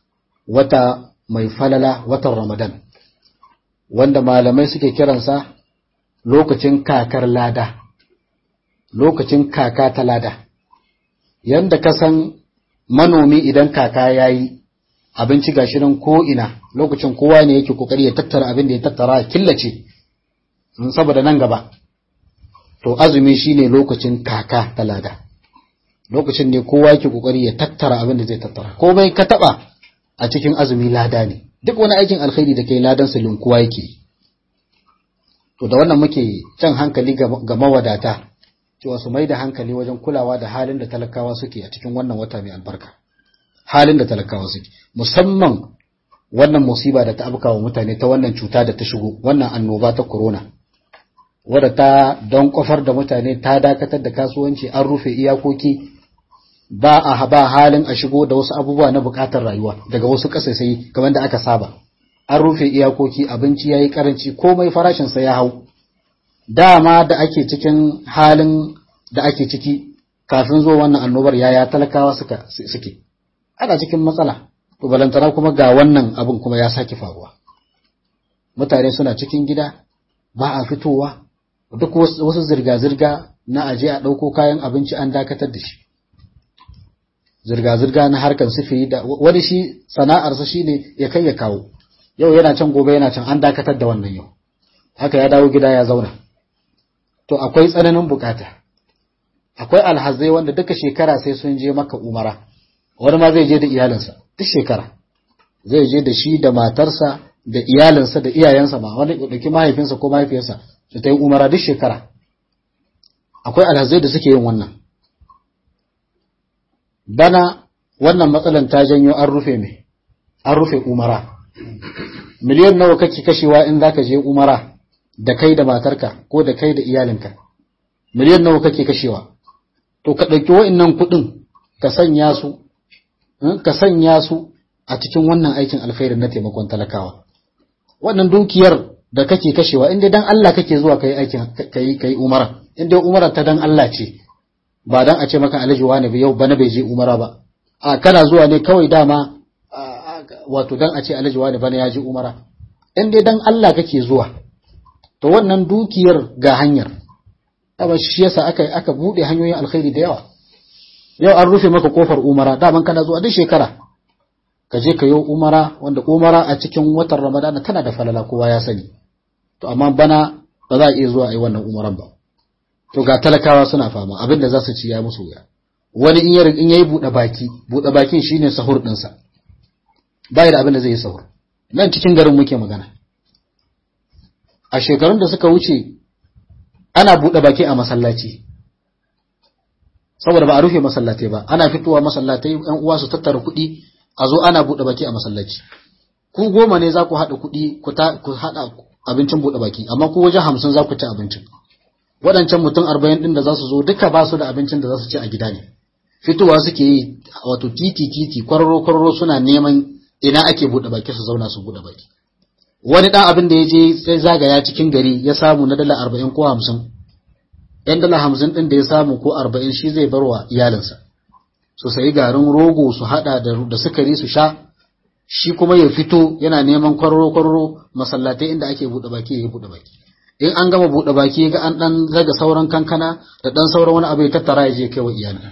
wata mai falala watan Ramadan wanda malamai suke kiransa lokacin kakar lada lokacin kaka ta lada yanda ka san manomi idan kaka yayi abinci gashi nan ko ina lokacin kowa ne yake kokari ya tattara abin da ya tattara killace saboda nan gaba to azumi shine lokacin kaka ta lada lokacin ne kowa yake kokari ya tattara abin da zai tattara komai ka taba a cikin azumi lada ne duk wani aikin alkhairi da kai ladan silin kowa yake to da wannan muke can hankali ga mawadata cewa su mai da hankali wajen kulawa da halin da talakawa suke a cikin wannan wata mai albarka halin da talakawa suke musamman wannan musiba da ta afka wa mutane ta wannan cuta da ta shigo wannan annoba ta corona wadda ta don kofar da mutane ta dakatar da kasuwanci an rufe iyakoki ba a ba halin a shigo da wasu abubuwa na bukatar rayuwa daga wasu kasasai kamar da aka saba an rufe iyakoki abinci yayi karanci komai farashin sa ya hau dama da ake cikin halin da ake ciki kafin zo wannan annobar yaya talakawa suka suke ana cikin matsala to balantana kuma ga wannan abin kuma ya sake faruwa mutane suna cikin gida ba a fitowa duk wasu zirga-zirga na aje a ɗauko kayan abinci an dakatar da shi zirga-zirga na harkar sifiri da wani shi sana'arsa shi ne ya kai ya kawo yau yana can gobe yana can an dakatar da wannan yau haka ya dawo gida ya zauna to akwai tsananin bukata akwai alhazai wanda duka shekara sai sun je maka umara wani ma zai je da iyalinsa duk shekara zai je da shi da matarsa da iyalinsa da iyayensa ma wani ɗauki mahaifinsa ko mahaifiyarsa su ta yi umara duk shekara akwai alhazai da suke yin wannan bana wannan matsalan ta janyo an rufe mai an rufe umara miliyan nawa kake kashewa in zaka je umara da kai da matarka ko da kai da iyalinka miliyan nawa kake kashewa to ka ɗauki wa'innan kuɗin ka sanya su ka sanya su a cikin wannan aikin alkhairin na taimakon talakawa wannan dukiyar da kake kashewa inda dan Allah kake zuwa kai aikin kai kai umara inda umara ta dan Allah ce ba dan a ce maka alhaji wani ba yau bana bai je umara ba a kana zuwa ne kawai dama wato dan a ce alhaji wani bana ya je umara inda dan Allah kake zuwa to wannan dukiyar ga hanyar dama shi yasa aka aka bude hanyoyin alkhairi da yawa yau an rufe maka kofar umara daman kana zuwa duk shekara ka je ka yi umara wanda umara a cikin watan ramadana tana da falala kowa ya sani to amma bana ba za a iya zuwa a yi wannan umaran ba to ga talakawa suna fama abin da za su ci ya musu wuya wani in yayi in yayi bude baki bude bakin shine sahur din sa bai da abin da zai yi sahur nan cikin garin muke magana a shekarun da suka wuce ana bude baki a masallaci saboda ba a rufe masallatai ba ana fitowa masallatai yan uwa su tattara kuɗi a zo ana buɗe baki a masallaci ku goma ne za ku haɗa kuɗi ku haɗa abincin buɗe baki amma ku wajen hamsin za ku ci abincin waɗancan mutum arba'in ɗin da za su zo duka ba su da abincin da za su ci a gida ne fitowa suke yi wato titi titi kwararo kwararo suna neman ina ake buɗe baki su zauna su buɗe baki wani ɗan abin da ya je sai zagaya cikin gari ya samu na dala arba'in ko hamsin yan dala hamsin ɗin da ya samu ko arba'in shi zai bar wa iyalinsa su sayi garin rogo su hada da sukari su sha shi kuma ya fito yana neman kwararo kwararo masallatai inda ake bude baki ya bude baki in an gama bude baki ga an dan zaga sauran kankana da dan sauran wani abu ya tattara ya je kai wa iyali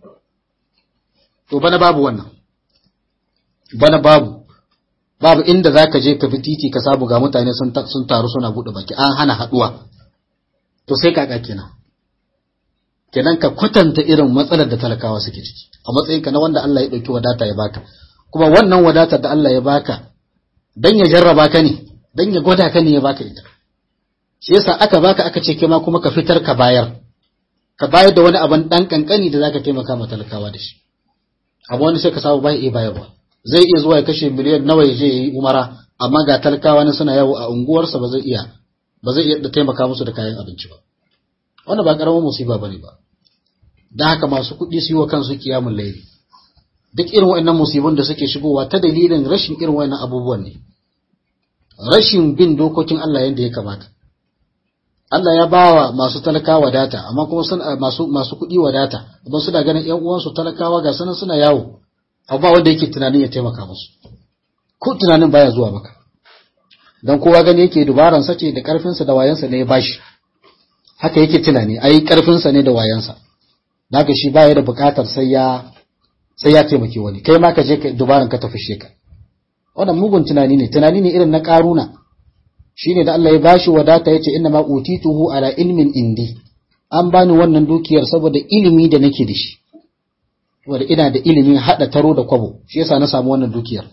to bana babu wannan bana babu babu inda zaka je ka fi titi ka samu ga mutane sun sun taru suna bude baki an hana haduwa to sai kaka kenan kenan ka kwatanta irin matsalar da talakawa suke ciki a matsayinka na wanda Allah ya ɗauki wadata ya baka kuma wannan wadatar da Allah ya baka dan ya jarraba ka ne dan ya gwada ka ne ya baka ita shi yasa aka baka aka ce ma kuma ka fitar ka bayar ka bayar da wani abin dan kankani da zaka taimaka ma talakawa da shi amma wani sai ka samu bai iya bayarwa zai iya zuwa ya kashe miliyan nawa ya je ya yi umara amma ga talakawa ne suna yawo a unguwarsa ba zai iya ba zai iya taimaka musu da kayan abinci ba wannan ba karamin musiba bane ba dan haka masu kuɗi su yi wa kansu kiyamun laili duk irin waɗannan musibun da suke shigowa ta dalilin rashin irin waɗannan abubuwan ne rashin bin dokokin Allah yadda ya kamata Allah ya bawa masu talakawa wadata amma kuma suna masu masu kuɗi wadata amma suna ganin ƴan uwansu talakawa ga sanan suna yawo amma wanda yake tunanin ya taimaka musu ko tunanin baya zuwa maka dan kowa gani yake dubaran sa ce da karfin sa da wayansa ne ya bashi haka yake tunani ai karfin sa ne da wayansa daga shi baya da bukatar sai ya sai ya taimake wani kai ma ka je ka dubaran ka tafi ka wannan mugun tunani ne tunani ne irin na karuna shine da Allah ya bashi wadata yace inna ma utituhu ala ilmin indi an bani wannan dukiyar saboda ilimi da nake da shi wanda ina da ilimin hada taro da kwabo shi yasa na samu wannan dukiyar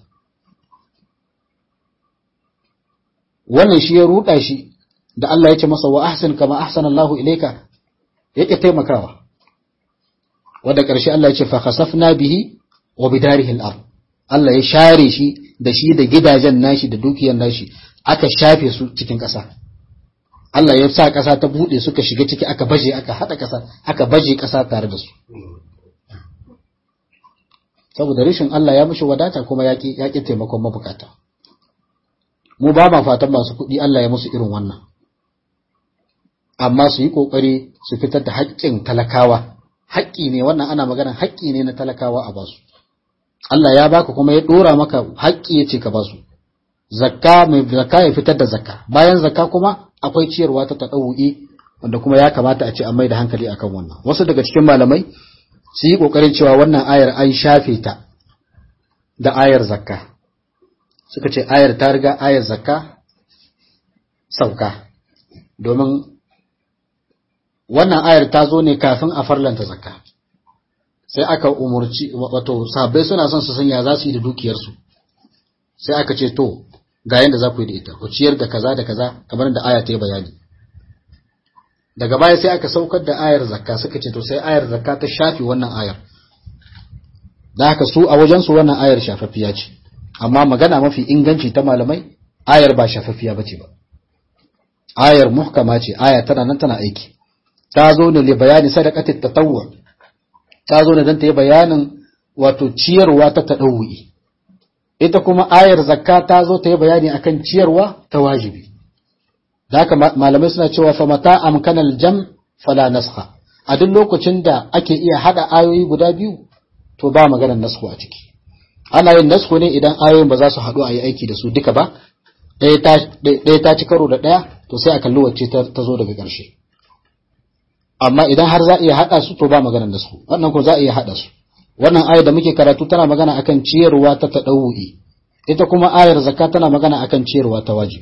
wannan shi ya ruda shi da Allah ya ce masa wa ahsin kama ahsana Allahu ilayka yake taimakawa wanda ƙarshe Allah ya ce fa khasafna bihi wa bidarihi al-ard Allah ya share shi da shi da gidajen nashi da dukiyar nashi aka shafe su cikin ƙasa Allah ya sa ƙasa ta buɗe suka shiga ciki aka baje aka haɗa ƙasa aka baje ƙasa tare da su saboda rashin Allah ya mushi wadata kuma ya ƙi taimakon mabukata mu ba ma fatan masu kuɗi Allah ya musu irin wannan amma su yi ƙoƙari su fitar da haƙƙin talakawa haƙƙi ne wannan ana maganar haƙƙi ne na talakawa a basu Allah ya baka kuma ya ɗora maka haƙƙi ya ce ka basu zakka mai zakka ya fitar da zakka bayan zakka kuma akwai ciyarwa ta taɗawu'i wanda kuma ya kamata a ce an mai da hankali akan wannan wasu daga cikin malamai su yi ƙoƙarin cewa wannan ayar an shafe ta da ayar zakka suka ce ayar ta riga ayar zakka sauka domin wannan ayar ta zo ne kafin a farlanta zakka sai aka umurci wato sahabbai suna son su sanya za su yi da dukiyarsu sai aka ce to ga yanda za ku yi da ita ku ciyar da kaza da kaza kamar da aya ta yi bayani daga baya sai aka saukar da ayar zakka suka ce to sai ayar zakka ta shafi wannan ayar da haka su a wajen su wannan ayar shafaffiya ce amma magana mafi inganci ta malamai ayar ba shafaffiya bace ba ayar muhkama ce aya tana nan tana aiki ta zo ne li bayani sadaqatit tatawwu ta zo ne dan ta yi bayanin wato ciyarwa ta tadawwi ita kuma ayar zakka ta zo ta yi bayani akan ciyarwa ta wajibi da haka malamai suna cewa fa mata amkanal jam fala naskha a duk lokacin da ake iya hada ayoyi guda biyu to ba maganar nasku a ciki ana yin nasku ne idan ayoyin ba za su haɗu a yi aiki da su duka ba ɗaya ta ci karo da ɗaya to sai a kalli wacce ta zo daga ƙarshe amma idan har za a iya haɗa su to ba maganar nasku wannan ko za a iya haɗa su wannan ayar da muke karatu tana magana akan ciyarwa ta taɗawu'i ita kuma ayar zakka tana magana akan ciyarwa ta wajibi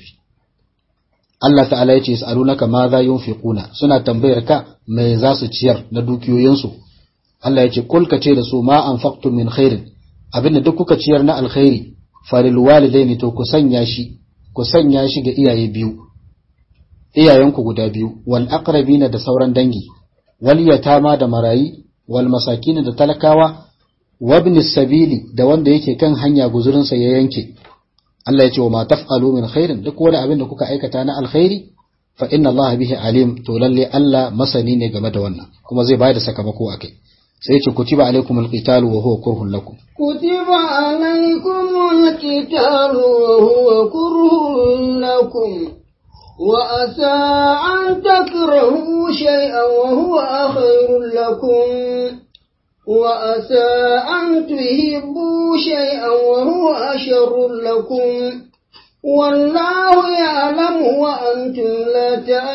Allah ta'ala ya ce yas'alunaka ma za yunfiquna suna tambayar ka me za su ciyar na dukiyoyinsu Allah ya ce kul ka ce da su ma anfaqtum min khairin abinda duk kuka ciyar na alkhairi falil walidaini to ku sanya shi ku sanya shi ga iyaye biyu iyayenku guda biyu wal aqrabina da sauran dangi wal yatama da marayi wal masakin da talakawa wabni sabili da wanda yake kan hanya guzurinsa ya yanke Allah ya ce wa ma taf'alu min khairin duk wani abin da kuka aikata na alkhairi fa inna Allah bihi alim to lalle Allah masani ne game da wannan kuma zai bayar da sakamako akai sai ya ce kutiba alaikum alqital wa huwa kurhun lakum kutiba alaikum alqital wa huwa kurhun lakum wa asa an takrahu shay'an wa huwa khairul lakum وأسى أن تهبوا شيئا وهو شر لكم والله يعلم وأنتم لا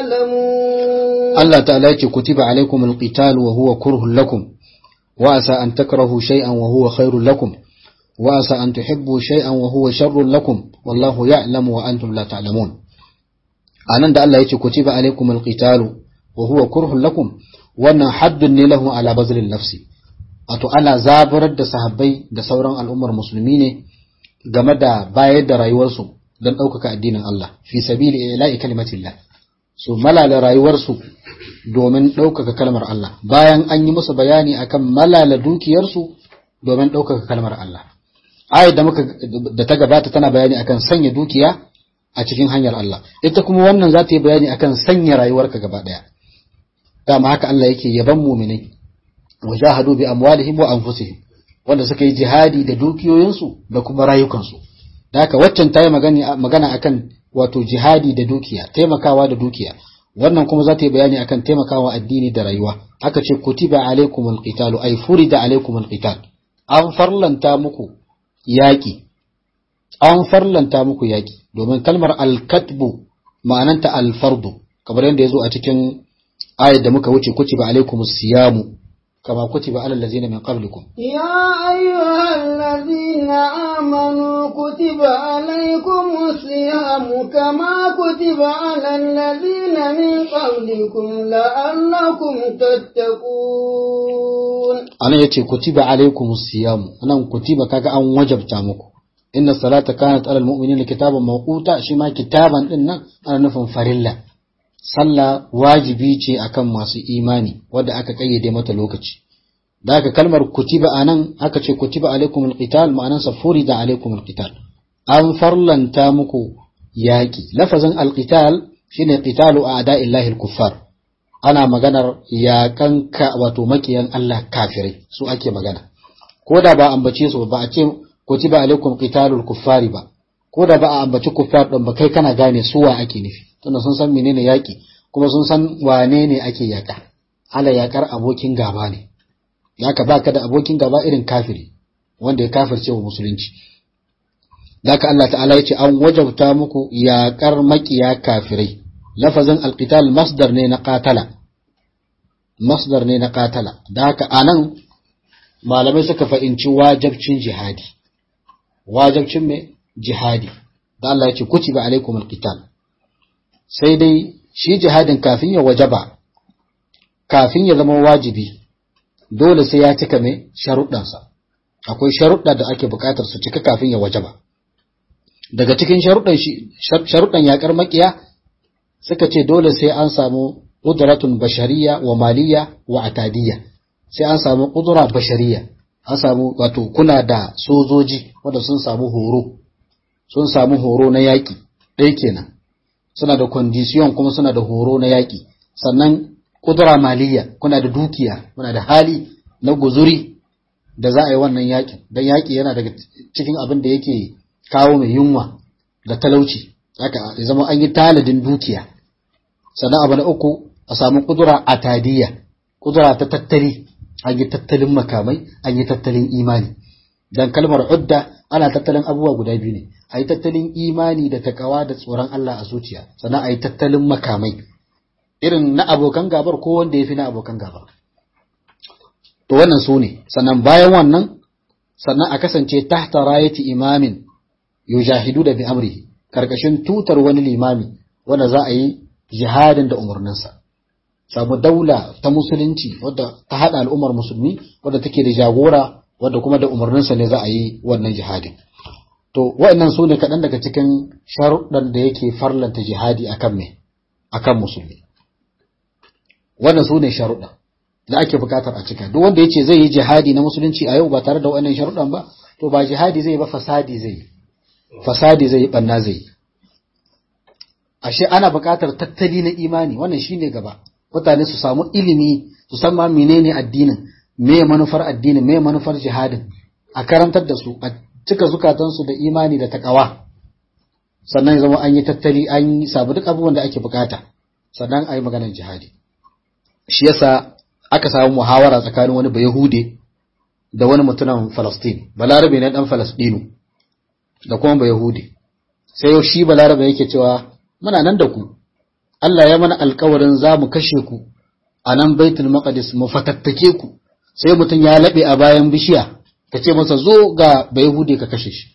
تعلمون الله تعالى كتب عليكم القتال وهو كره لكم وأسى أن تكرهوا شيئا وهو خير لكم وأسى أن تحبوا شيئا وهو شر لكم والله يعلم وأنتم لا تعلمون anan da Allah ya ce kutiba alaikum alqitalu wa huwa kurhun lakum wannan haddun ne lahu ala bazlin nafsi wato ana zaburar da sahabbai da sauran al'ummar musulmi ne game da bayar da rayuwarsu don ɗaukaka addinin Allah fi sabili ila'i kalimatillah su malala rayuwarsu domin ɗaukaka kalmar Allah bayan an yi musu bayani akan malala dukiyarsu domin ɗaukaka kalmar Allah ayat da muka da ta gabata tana bayani akan sanya dukiya a cikin hanyar Allah ita kuma wannan za ta yi bayani akan sanya rayuwarka gaba ɗaya dama haka Allah yake yaban muminai wajahadu bi amwalihim wa anfusihim wanda suka yi jihadi da dukiyoyinsu da kuma rayukansu da haka waccan ta yi magana akan wato jihadi da dukiya taimakawa da dukiya wannan kuma za ta yi bayani akan taimakawa addini da rayuwa aka ce kutiba alaikumul qitalu ay furida alaikumul qital an farlanta muku yaki an farlanta muku yaki domin kalmar al-katbu ma'ananta al-fardu kamar yadda yazo a cikin ayat da muka wuce kutiba alaikumus siyamu kama kutiba alal ladzina min qablikum يا أيها الذين آمنوا كتب عليكم الصيام كما كتب على الذين من قبلكم لعلكم تتقون anan yace kutiba alaikumus siyamu anan kutiba kaga an wajabta muku inna salata kanat alal mu'minina kitaban mawquta shi ma kitaban din nan ana nufin farilla sallah wajibi ce akan masu imani wadda aka kayyade mata lokaci da aka kalmar kutiba anan aka ce kutiba alaikum alqital ma'anansa furida alaikum alqital an farlanta muku yaki lafazin alqital shine qitalu a'da'illahi alkuffar ana maganar yakan ka wato makiyan Allah kafirai su ake magana ko da ba ambace su ba a ce kutiba alaikum qitalul kuffari ba ko da ba a ambaci kuffar din ba kai kana gane su wa ake nufi tunda sun san menene yaki kuma sun san wane ne ake yaka ala yakar abokin gaba ne haka baka da abokin gaba irin kafiri wanda ya kafirce wa musulunci haka Allah ta'ala ya ce an wajabta muku yakar makiya kafirai lafazin alqital masdar ne na qatala masdar ne na qatala da haka anan malamai suka fahimci wajabcin jihadi wajabcin me jihadi da Allah ya ce kutiba alaikum alqital sai dai shi jihadin kafin ya wajaba kafin ya zama wajibi dole sai ya cika mai sharuɗansa akwai sharuɗa da ake buƙatar su cika kafin ya wajaba daga cikin sharuɗan shi sharuɗan yaƙar makiya suka ce dole sai an samu ƙudratun bashariya wa maliya wa atadiyya sai an samu ƙudura bashariya an samu wato kuna da sojoji wanda sun samu horo sun samu horo na yaƙi ɗaya kenan suna da condition kuma suna da horo na yaƙi sannan kudura maliya kuna da dukiya kuna da hali na guzuri da za a yi wannan yaƙin don yaƙi yana daga cikin abin da yake kawo mai yunwa da talauci haka ya zama an yi taladin dukiya sannan abu na uku a samu kudura atadiyya kudura ta tattali an yi tattalin makamai an yi tattalin imani dan kalmar udda ana tattalin abubuwa guda biyu ne a yi tattalin imani da takawa da tsoron Allah a zuciya sannan a yi tattalin makamai irin na abokan gabar ko wanda ya fi na abokan gabar to wannan su ne sannan bayan wannan sannan a kasance tahta rayati imamin yujahidu da bi amrihi karkashin tutar wani limami wanda za a yi jihadin da umarninsa samu daula ta musulunci wadda ta haɗa al'ummar musulmi wadda take da jagora wadda kuma da umarninsa ne za a yi wannan jihadin to wa'annan su ne kaɗan daga cikin sharuɗan da yake farlanta jihadi akan me akan musulmi wannan su ne sharuɗa da ake buƙatar a cika duk wanda ya ce zai yi jihadi na musulunci a yau ba tare da wa'annan sharuɗan ba to ba jihadi zai ba fasadi zai yi fasadi zai yi ɓanna zai yi ashe ana buƙatar tattali na imani wannan shine gaba mutane su samu ilimi su san ma menene addinin me manufar addinin me manufar jihadin a karantar da su a cika zukatansu da imani da takawa sannan zama an yi tattali an yi sabu duk abubuwan da ake bukata sannan a yi maganar jihadi shi yasa aka samu muhawara tsakanin wani bayahude da wani mutumin falastin balarabe na dan falastinu da kuma bayahude sai shi balarabe yake cewa muna nan da ku Allah ya mana alkawarin za mu kashe ku a nan baitul maqdis mu fatattake ku sai mutum ya laɓe a bayan bishiya ka ce masa zo ga bayahude ka kashe shi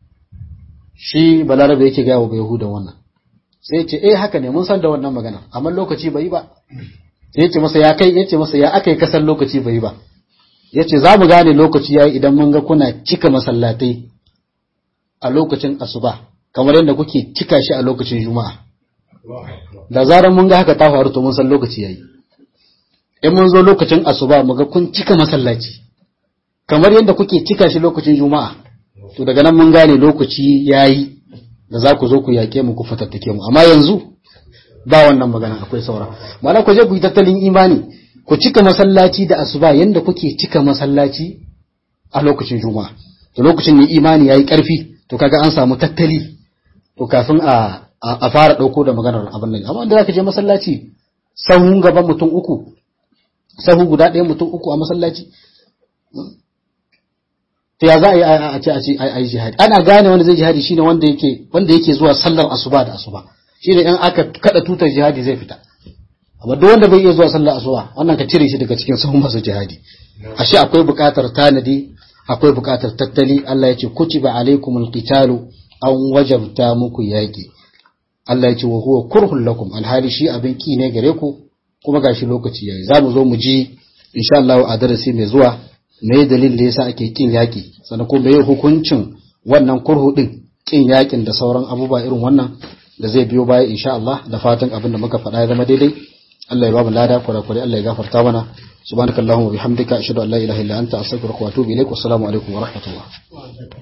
shi balarabe yake gaya wa bayahudan wannan sai ce eh haka ne mun san da wannan magana amma lokaci bai ba sai yace masa ya kai yace masa ya akai kasan lokaci bai ba yace za mu gane lokaci yayi idan mun ga kuna cika masallatai a lokacin asuba kamar yadda kuke cika shi a lokacin juma'a da zarar mun ga haka ta faru to mun san lokaci yayi in mun zo lokacin asuba mu ga kun cika masallaci kamar yadda kuke cika shi lokacin juma'a to daga nan mun gane lokaci yayi da za ku zo ku yake mu ku fatattake mu amma yanzu ba wannan magana akwai saura ma'ana ku je ku yi tattalin imani ku cika masallaci da asuba yadda kuke cika masallaci a lokacin juma'a to lokacin ne imani yayi karfi to kaga an samu tattali to kafin a a fara dauko da maganar abin nan amma inda zaka je masallaci sahun gaban mutum uku sahu guda ɗaya mutum uku a masallaci to ya za a yi a ce a ce a yi jihadi ana gane wanda zai jihadi shine wanda yake wanda yake zuwa sallar asuba da asuba shine in aka kada tutar jihadi zai fita amma duk wanda bai iya zuwa sallar asuba wannan ka cire shi daga cikin sahun masu jihadi ashe akwai buƙatar tanadi akwai buƙatar tattali Allah ya ce kutiba alaikumul qitalu an wajabta muku yaki Allah ya ce wa huwa kurhun lakum alhali shi abin ki ne gare ku kuma gashi lokaci yayi za mu zo mu ji insha Allah a darasi mai zuwa me dalilin da yasa ake kin yaki sannan kuma me hukuncin wannan kurhu din kin yakin da sauran abubuwa irin wannan da zai biyo baya insha Allah da fatan abin da muka faɗa ya zama daidai Allah ya ba mu lada kwarakwarai Allah ya gafarta mana subhanakallahumma wa bihamdika ashhadu an la ilaha illa anta astaghfiruka wa atubu ilaik wassalamu alaikum wa rahmatullah